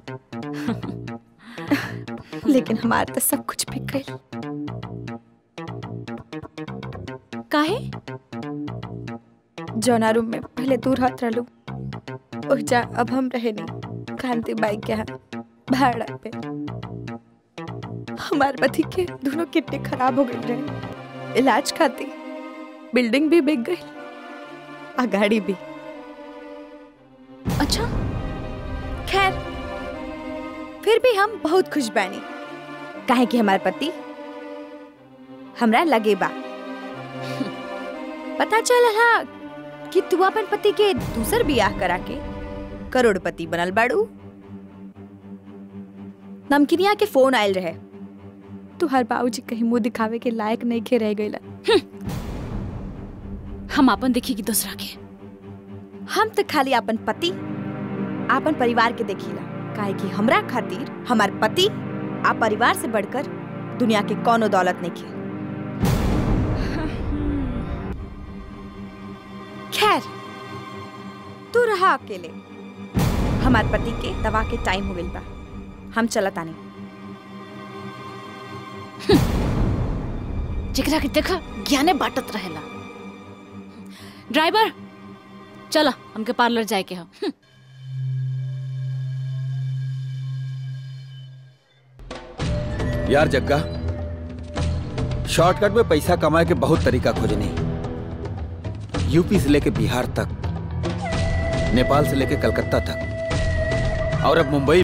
लेकिन हमार तो सब कुछ बिक गई काहे जौना रूम में पहले तू रहत रहलू ओह जा अब हम रहे नहीं कांति बाइक के यहाँ भाड़ा पे हमार पति के दोनों किडनी खराब हो गई रहे इलाज खातिर बिल्डिंग भी बिक गई आ गाड़ी भी अच्छा खैर फिर भी हम बहुत खुश बानी काहे कि हमार पति हमरा लगे बा पता चल हा कि तू अपन पति के दूसर बियाह करा के करोड़पति बनल बाड़ू नमकिनिया के फोन आयल रहे तुहार बाबूजी कहीं मुंह दिखावे के लायक नहीं खे रह गईला हम अपन देखी कि दूसरा के हम तो खाली अपन पति अपन परिवार के देखीला काहे कि हमरा खातिर हमार पति आ परिवार से बढ़कर दुनिया के कोनो दौलत नहीं खे खैर तू रहा अकेले हमार पति के दवा के टाइम हो गइल बा हम चलत आनी जेकरा के देखा ज्ञाने बाटत रहेला ड्राइवर चला हमके पार्लर जाए के हम यार जग्गा शॉर्टकट में पैसा कमाए के बहुत तरीका खोजनी यूपी से लेके बिहार तक नेपाल से लेके कलकत्ता तक और अब मुंबई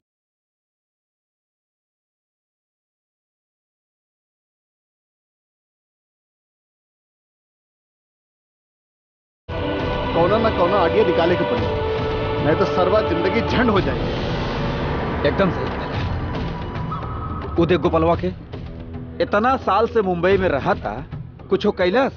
कौना ना कौना आगे निकाले के पड़ी नहीं तो सरवा जिंदगी झंड हो जाएगी एकदम सही उदय गोपालवा के इतना साल से मुंबई में रहा था कुछ हो कैलाश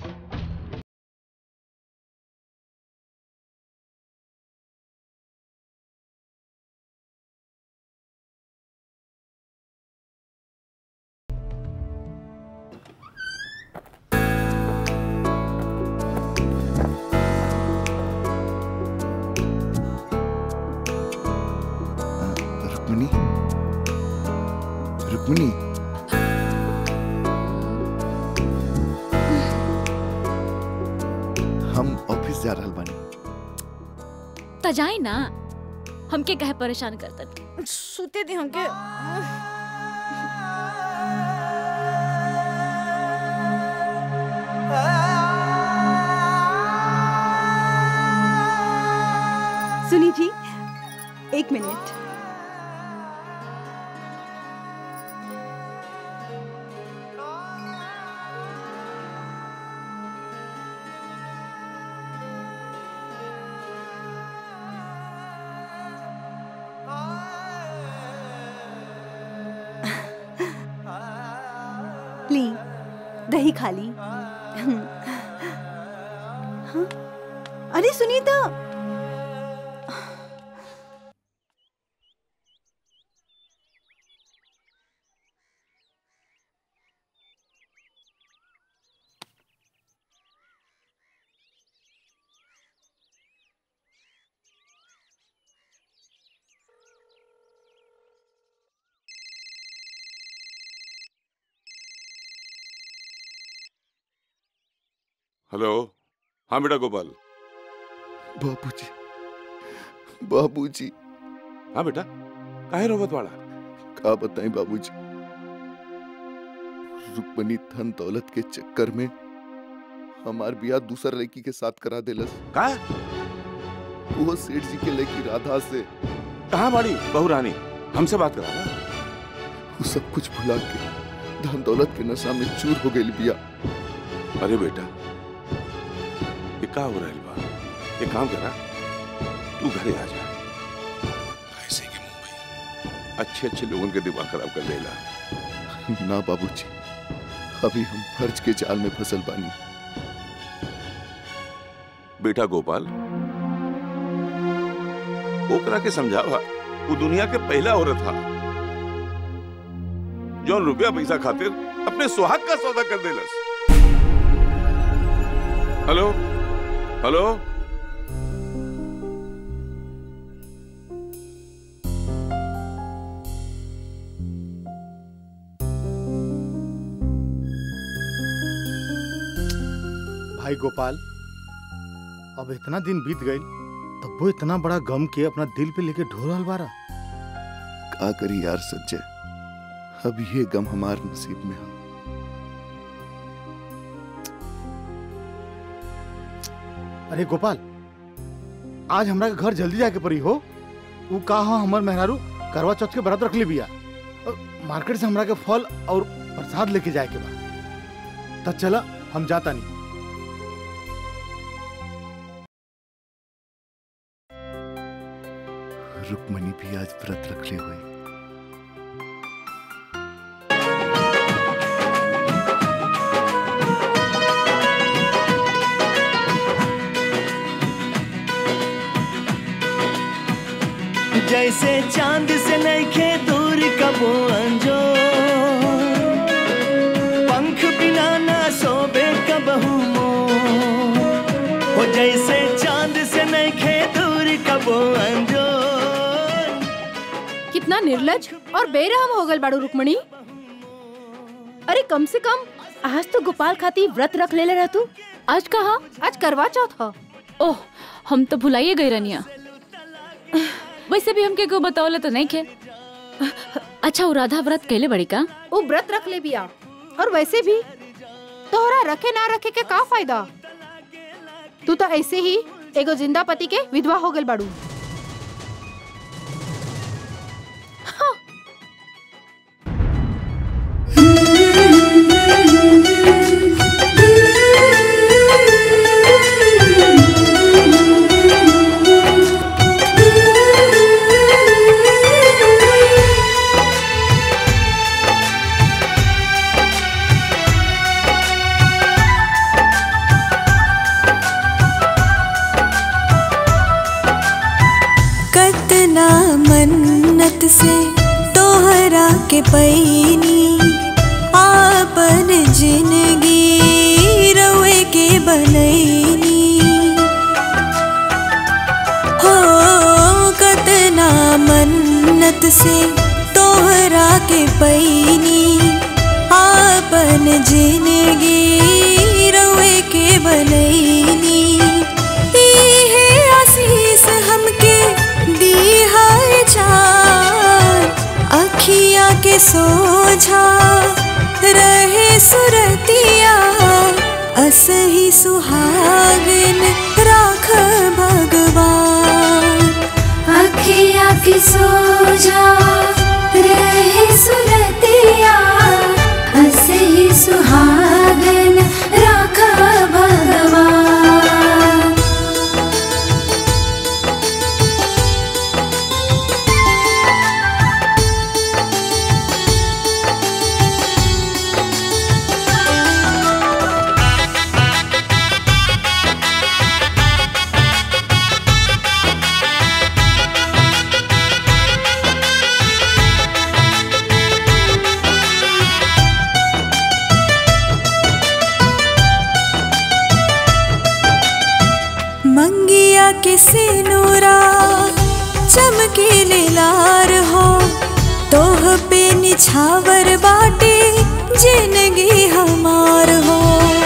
रुक्मिनी रुक्मिनी हम ऑफिस जा रहल बानी त जाए ना हमके कहे परेशान करतन सुते दे हमके सुनी जी एक मिनट ली दही खा ली हाँ? अरे सुनीता हेलो हाँ बेटा गोपाल बाबूजी बाबूजी हाँ बेटा काहे रोवत वाला का बताएं बाबूजी रुक्मणी धन दौलत के चक्कर में हमार बियाह दूसर लड़की के साथ करा देलस का वो सेठ जी के लड़की राधा से कहाँ बाड़ी बहू रानी हमसे बात करा ना वो सब कुछ भुला के धन दौलत के नशा में चूर हो गई बिया अरे बेटा ये का हो रहा है बा ये काम करा तू घरे आ जा ऐसे कि मुंबई अच्छे अच्छे लोगों के दिमाग खराब कर देला ना बाबूजी अभी हम फर्ज के जाल में फसल बानी बेटा गोपाल ओकरा के समझावा वो दुनिया के पहला औरत था जौन रुपया पैसा खातिर अपने सुहाग का सौदा कर देलस हेलो हेलो भाई गोपाल अब इतना दिन बीत गई तब वो इतना बड़ा गम के अपना दिल पे लेके ढो रहल बारा का करी यार संजय अब ये गम हमार नसीब में है अरे गोपाल आज हमरा के घर जल्दी जाके पड़ी हो ऊ का हो हमर मेहरारू करवा चौथ के व्रत रख ले बिया अ, मार्केट से हमरा के फल और प्रसाद लेके जाए के बा तब चला हम जाता नहीं रुक्मणी भी आज व्रत रख ले हुए जैसे चांद से नैखे दूर कबो अंजो पंख बिना ना सोबे कबहू मोर हो जैसे चांद से नैखे दूर कबो अंजो कितना निर्लज और बेरहम हो गल बाड़ू रुक्मणी अरे कम से कम आज तो गोपाल खाती व्रत रख ले रह तू आज कहा आज करवा चौथ ह ओह हम तो भुलाइए गई रनिया वैसे भी हमके को बतावले तो नहीं खे अच्छा वो राधा व्रत कैले बड़ी का वो व्रत रख ले बिया और वैसे भी तोहरा रखे ना रखे के का फायदा तू तो ऐसे ही एगो जिंदा पति के विधवा हो गल बाड़ू कतना मन्नत से तोहरा के पैनी आपन जिंदगी रवे के बनैनी हो कतना मन्नत से तोहरा के पैनी आपन जिंदगी रवे के बनैनी इहे आशीष हमके दी है जान अखिया के सोझा रहे सुरतिया असही सुहागन राख भगवान अखिया की सोजा रहे सुरतिया हसे ही सुहागन राखा भगवान मंगिया के सिनुरा चमके लार हो तोह पे निछावर बाटे जिंदगी हमार हो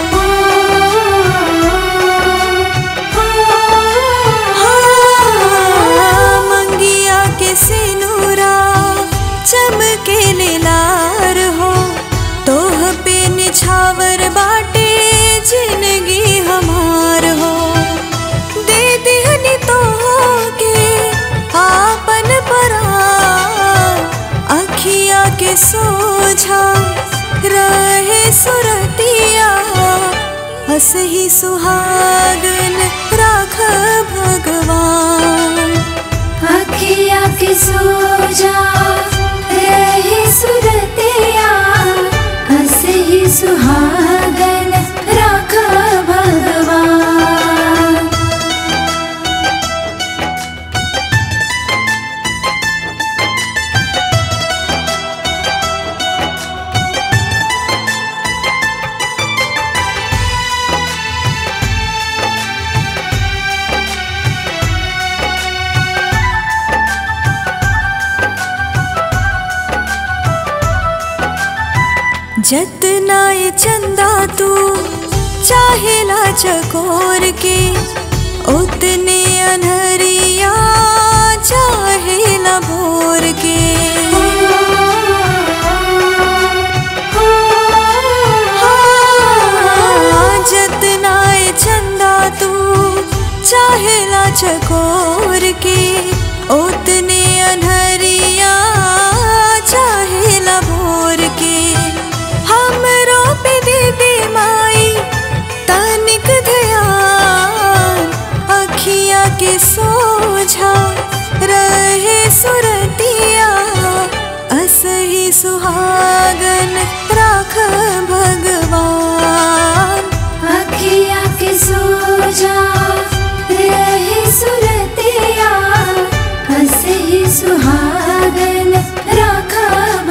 हाँ, मंगिया के सिनुरा चमके लार हो तोह पे निछावर बाटे जिंदगी हमार हो दे दिहनी तो के आपन परान अखिया के सोझा रहे सुरतिया हस ही सुहागन राख भगवान अखिया की सोजा रहे सुरतिया हसे ही सुहागन राखा भगवान जतना ये चंदा तू चाहेला चकोर के उतने अनहरिया चाहे न भोर के हाँ, जतना ए चंदा तू चाहेला चकोर के उतने अनहरिया चाहेला भोर के हमरो पे दीदी माई तनिक ध्यान अखिया के सोझा रहे सुरतिया असही सुहागन राख भगवान अखिया के सोजा रहे सुरतिया हसे ही सुहागन राखा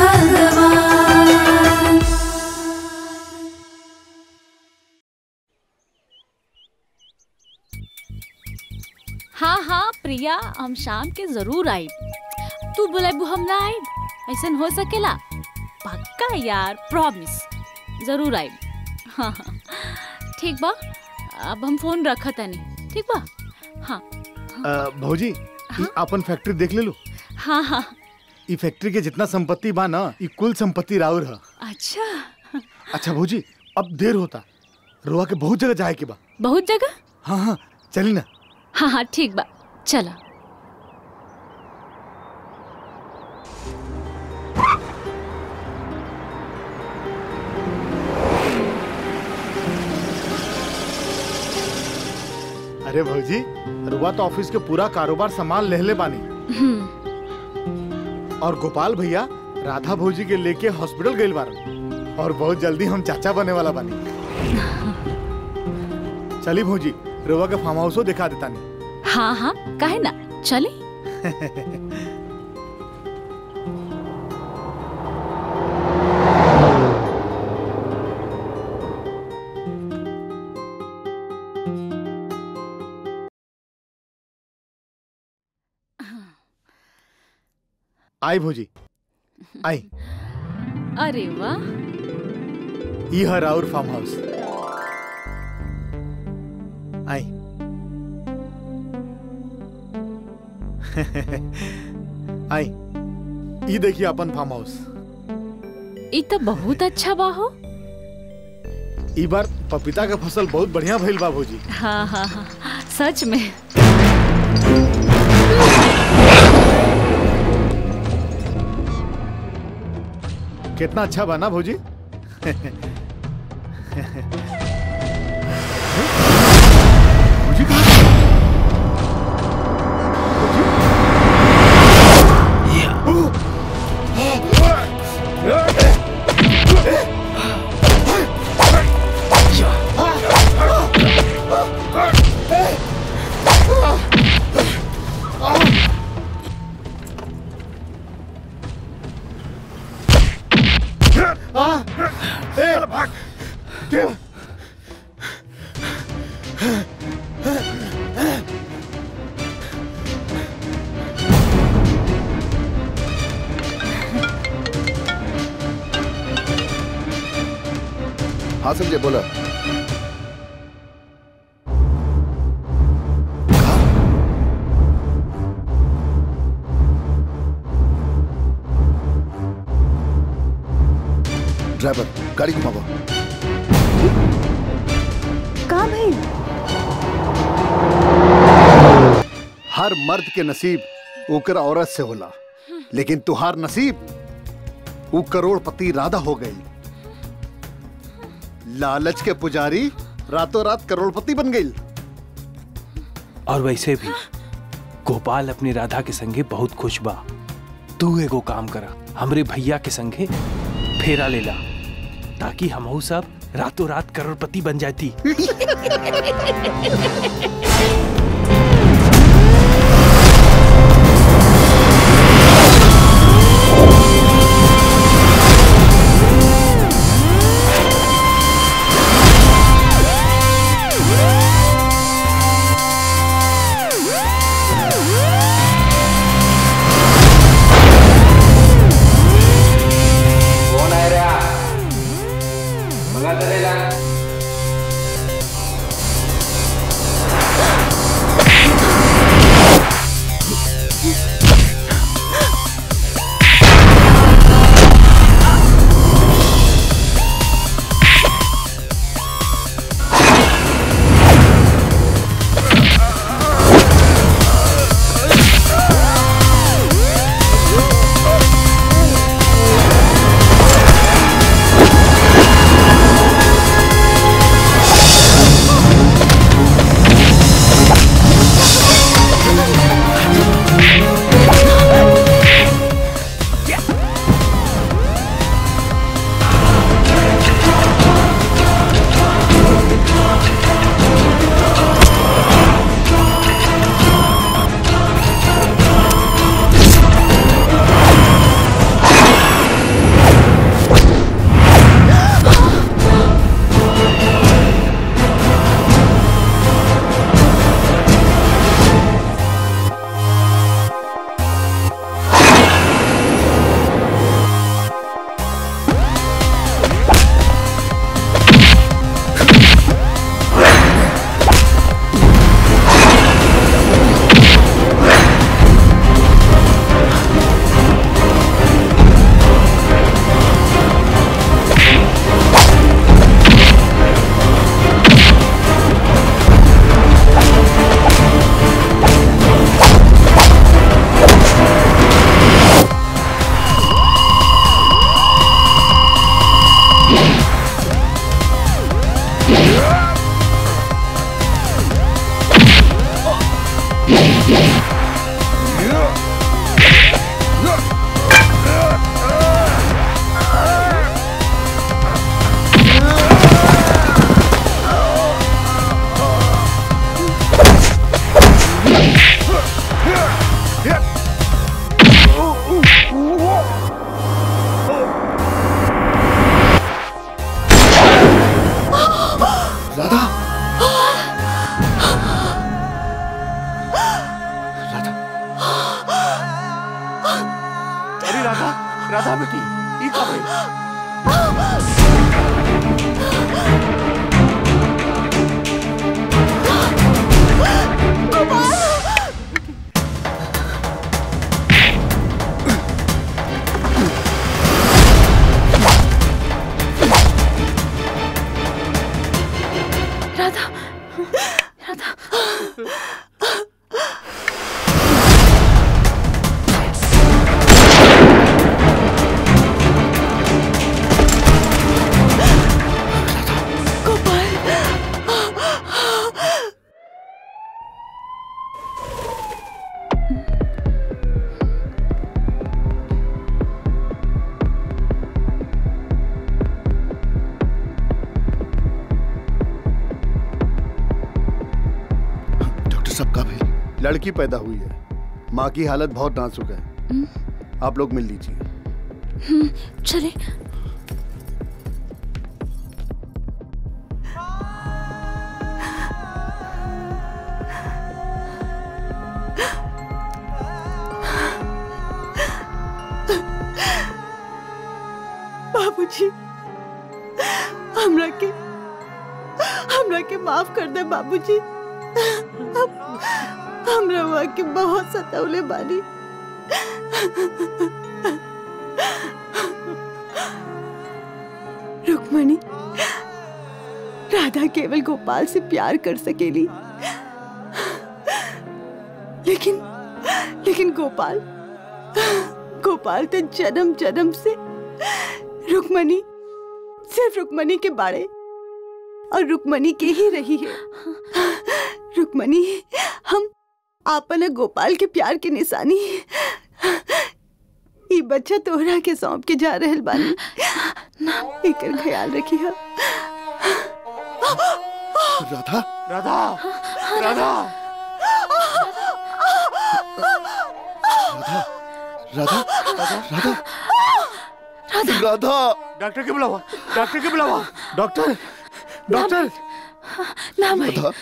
भगवान हाँ हाँ प्रिया हम शाम के जरूर आई तू बुलाबू हम ना आई ऐसा हो सकेला पक्का यार प्रॉमिस जरूर आई हाँ हाँ ठीक बा अब हम फोन रखा तनी ठीक बा हाँ अ, भौजी ई अपन फैक्ट्री देख ले लो हाँ हाँ ई फैक्ट्री के जितना संपत्ति बा ना ई कुल संपत्ति राउर है अच्छा अच्छा भौजी अब देर होता रोआ के बहुत जगह जाए के बा बहुत जगह हाँ हाँ चली ना हाँ हाँ ठीक बा चला अरे भौजी रुआ तो ऑफिस के पूरा कारोबार संभाल लेहले बानी और गोपाल भैया राधा भौजी के लेके हॉस्पिटल गइल बारन और बहुत जल्दी हम चाचा बने वाला बानी चली भौजी रुआ के फार्म हाउसो दिखा देता नहीं हाँ हाँ काहे ना चले आई भौजी आई अरे वाह ई है राउर फार्म हाउस आई आई ई देखिए अपन फार्म हाउस ई तो बहुत अच्छा बा हो ई बार पपीता का फसल बहुत बढ़िया भइल बा भौजी हाँ हाँ हाँ सच में कितना अच्छा बना भौजी भौजी कहाँ आ, ए, भाग देव हाँ संजय बोला ड्राइवर गाड़ी घुमावा कहाँ भाई हर मर्द के नसीब ओकर औरत से होला लेकिन तुहार नसीब वो करोड़पति राधा हो गई लालच के पुजारी रातों रात करोड़पति बन गई और वैसे भी गोपाल अपनी राधा के संगे बहुत खुश बा तू एगो काम करा हमरे भैया के संगे फेरा लेला ताकि हमहू सब रातों रात करोड़पति बन जाती कोण आहे रे बघा तरी राधा बेटी ई का भइल राधा राधा डॉक्टर साहब का भाई लड़की पैदा हुई है माँ की हालत बहुत नाजुक है आप लोग मिल लीजिए हम्म, चले बाबूजी हमरा के हमरा के माफ कर दे बाबूजी हम हमरा हुआ के बहुत सतावले बानी रुक्मणी राधा केवल गोपाल से प्यार कर सकेली लेकिन लेकिन गोपाल गोपाल तो जन्म जन्म से रुक्मणी सिर्फ रुक्मणी के बारे और रुक्मणी के ही रही है रुक्मणी हम आपन गोपाल के प्यार के निशानी ई बच्चा तोहरा के सौंप के जा रहल बानी एकर ख्याल रखी है राधा राधा राधा राधा राधा राधा डॉक्टर के बुलावा डॉक्टर के बुलावा डॉक्टर डॉक्टर ना भाई राधा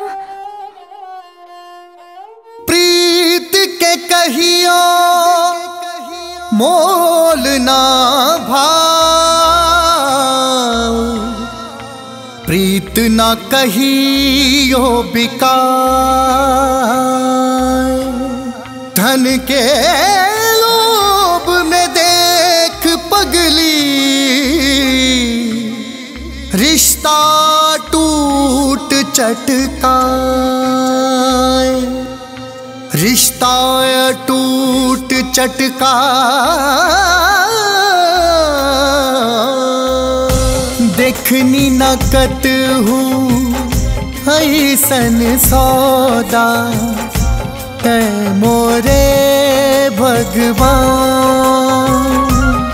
प्रीत के कहियो मोल ना भाव प्रीत ना कहियो बिका धन के लोभ में देख पगली रिश्ता टूट चटका रिश्ता टूट चटका देखनी नकत हूँ ऐसन सौदा है मोरे भगवान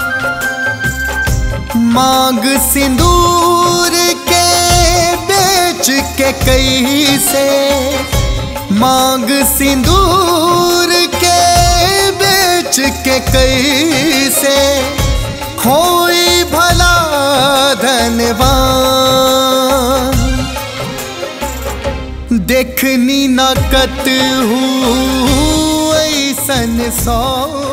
मांग सिंदूर के बेच के कैसे मांग सिंदूर के बेच के कैसे खोई भला धनवान देखनी नकत हूँ ऐसन सौ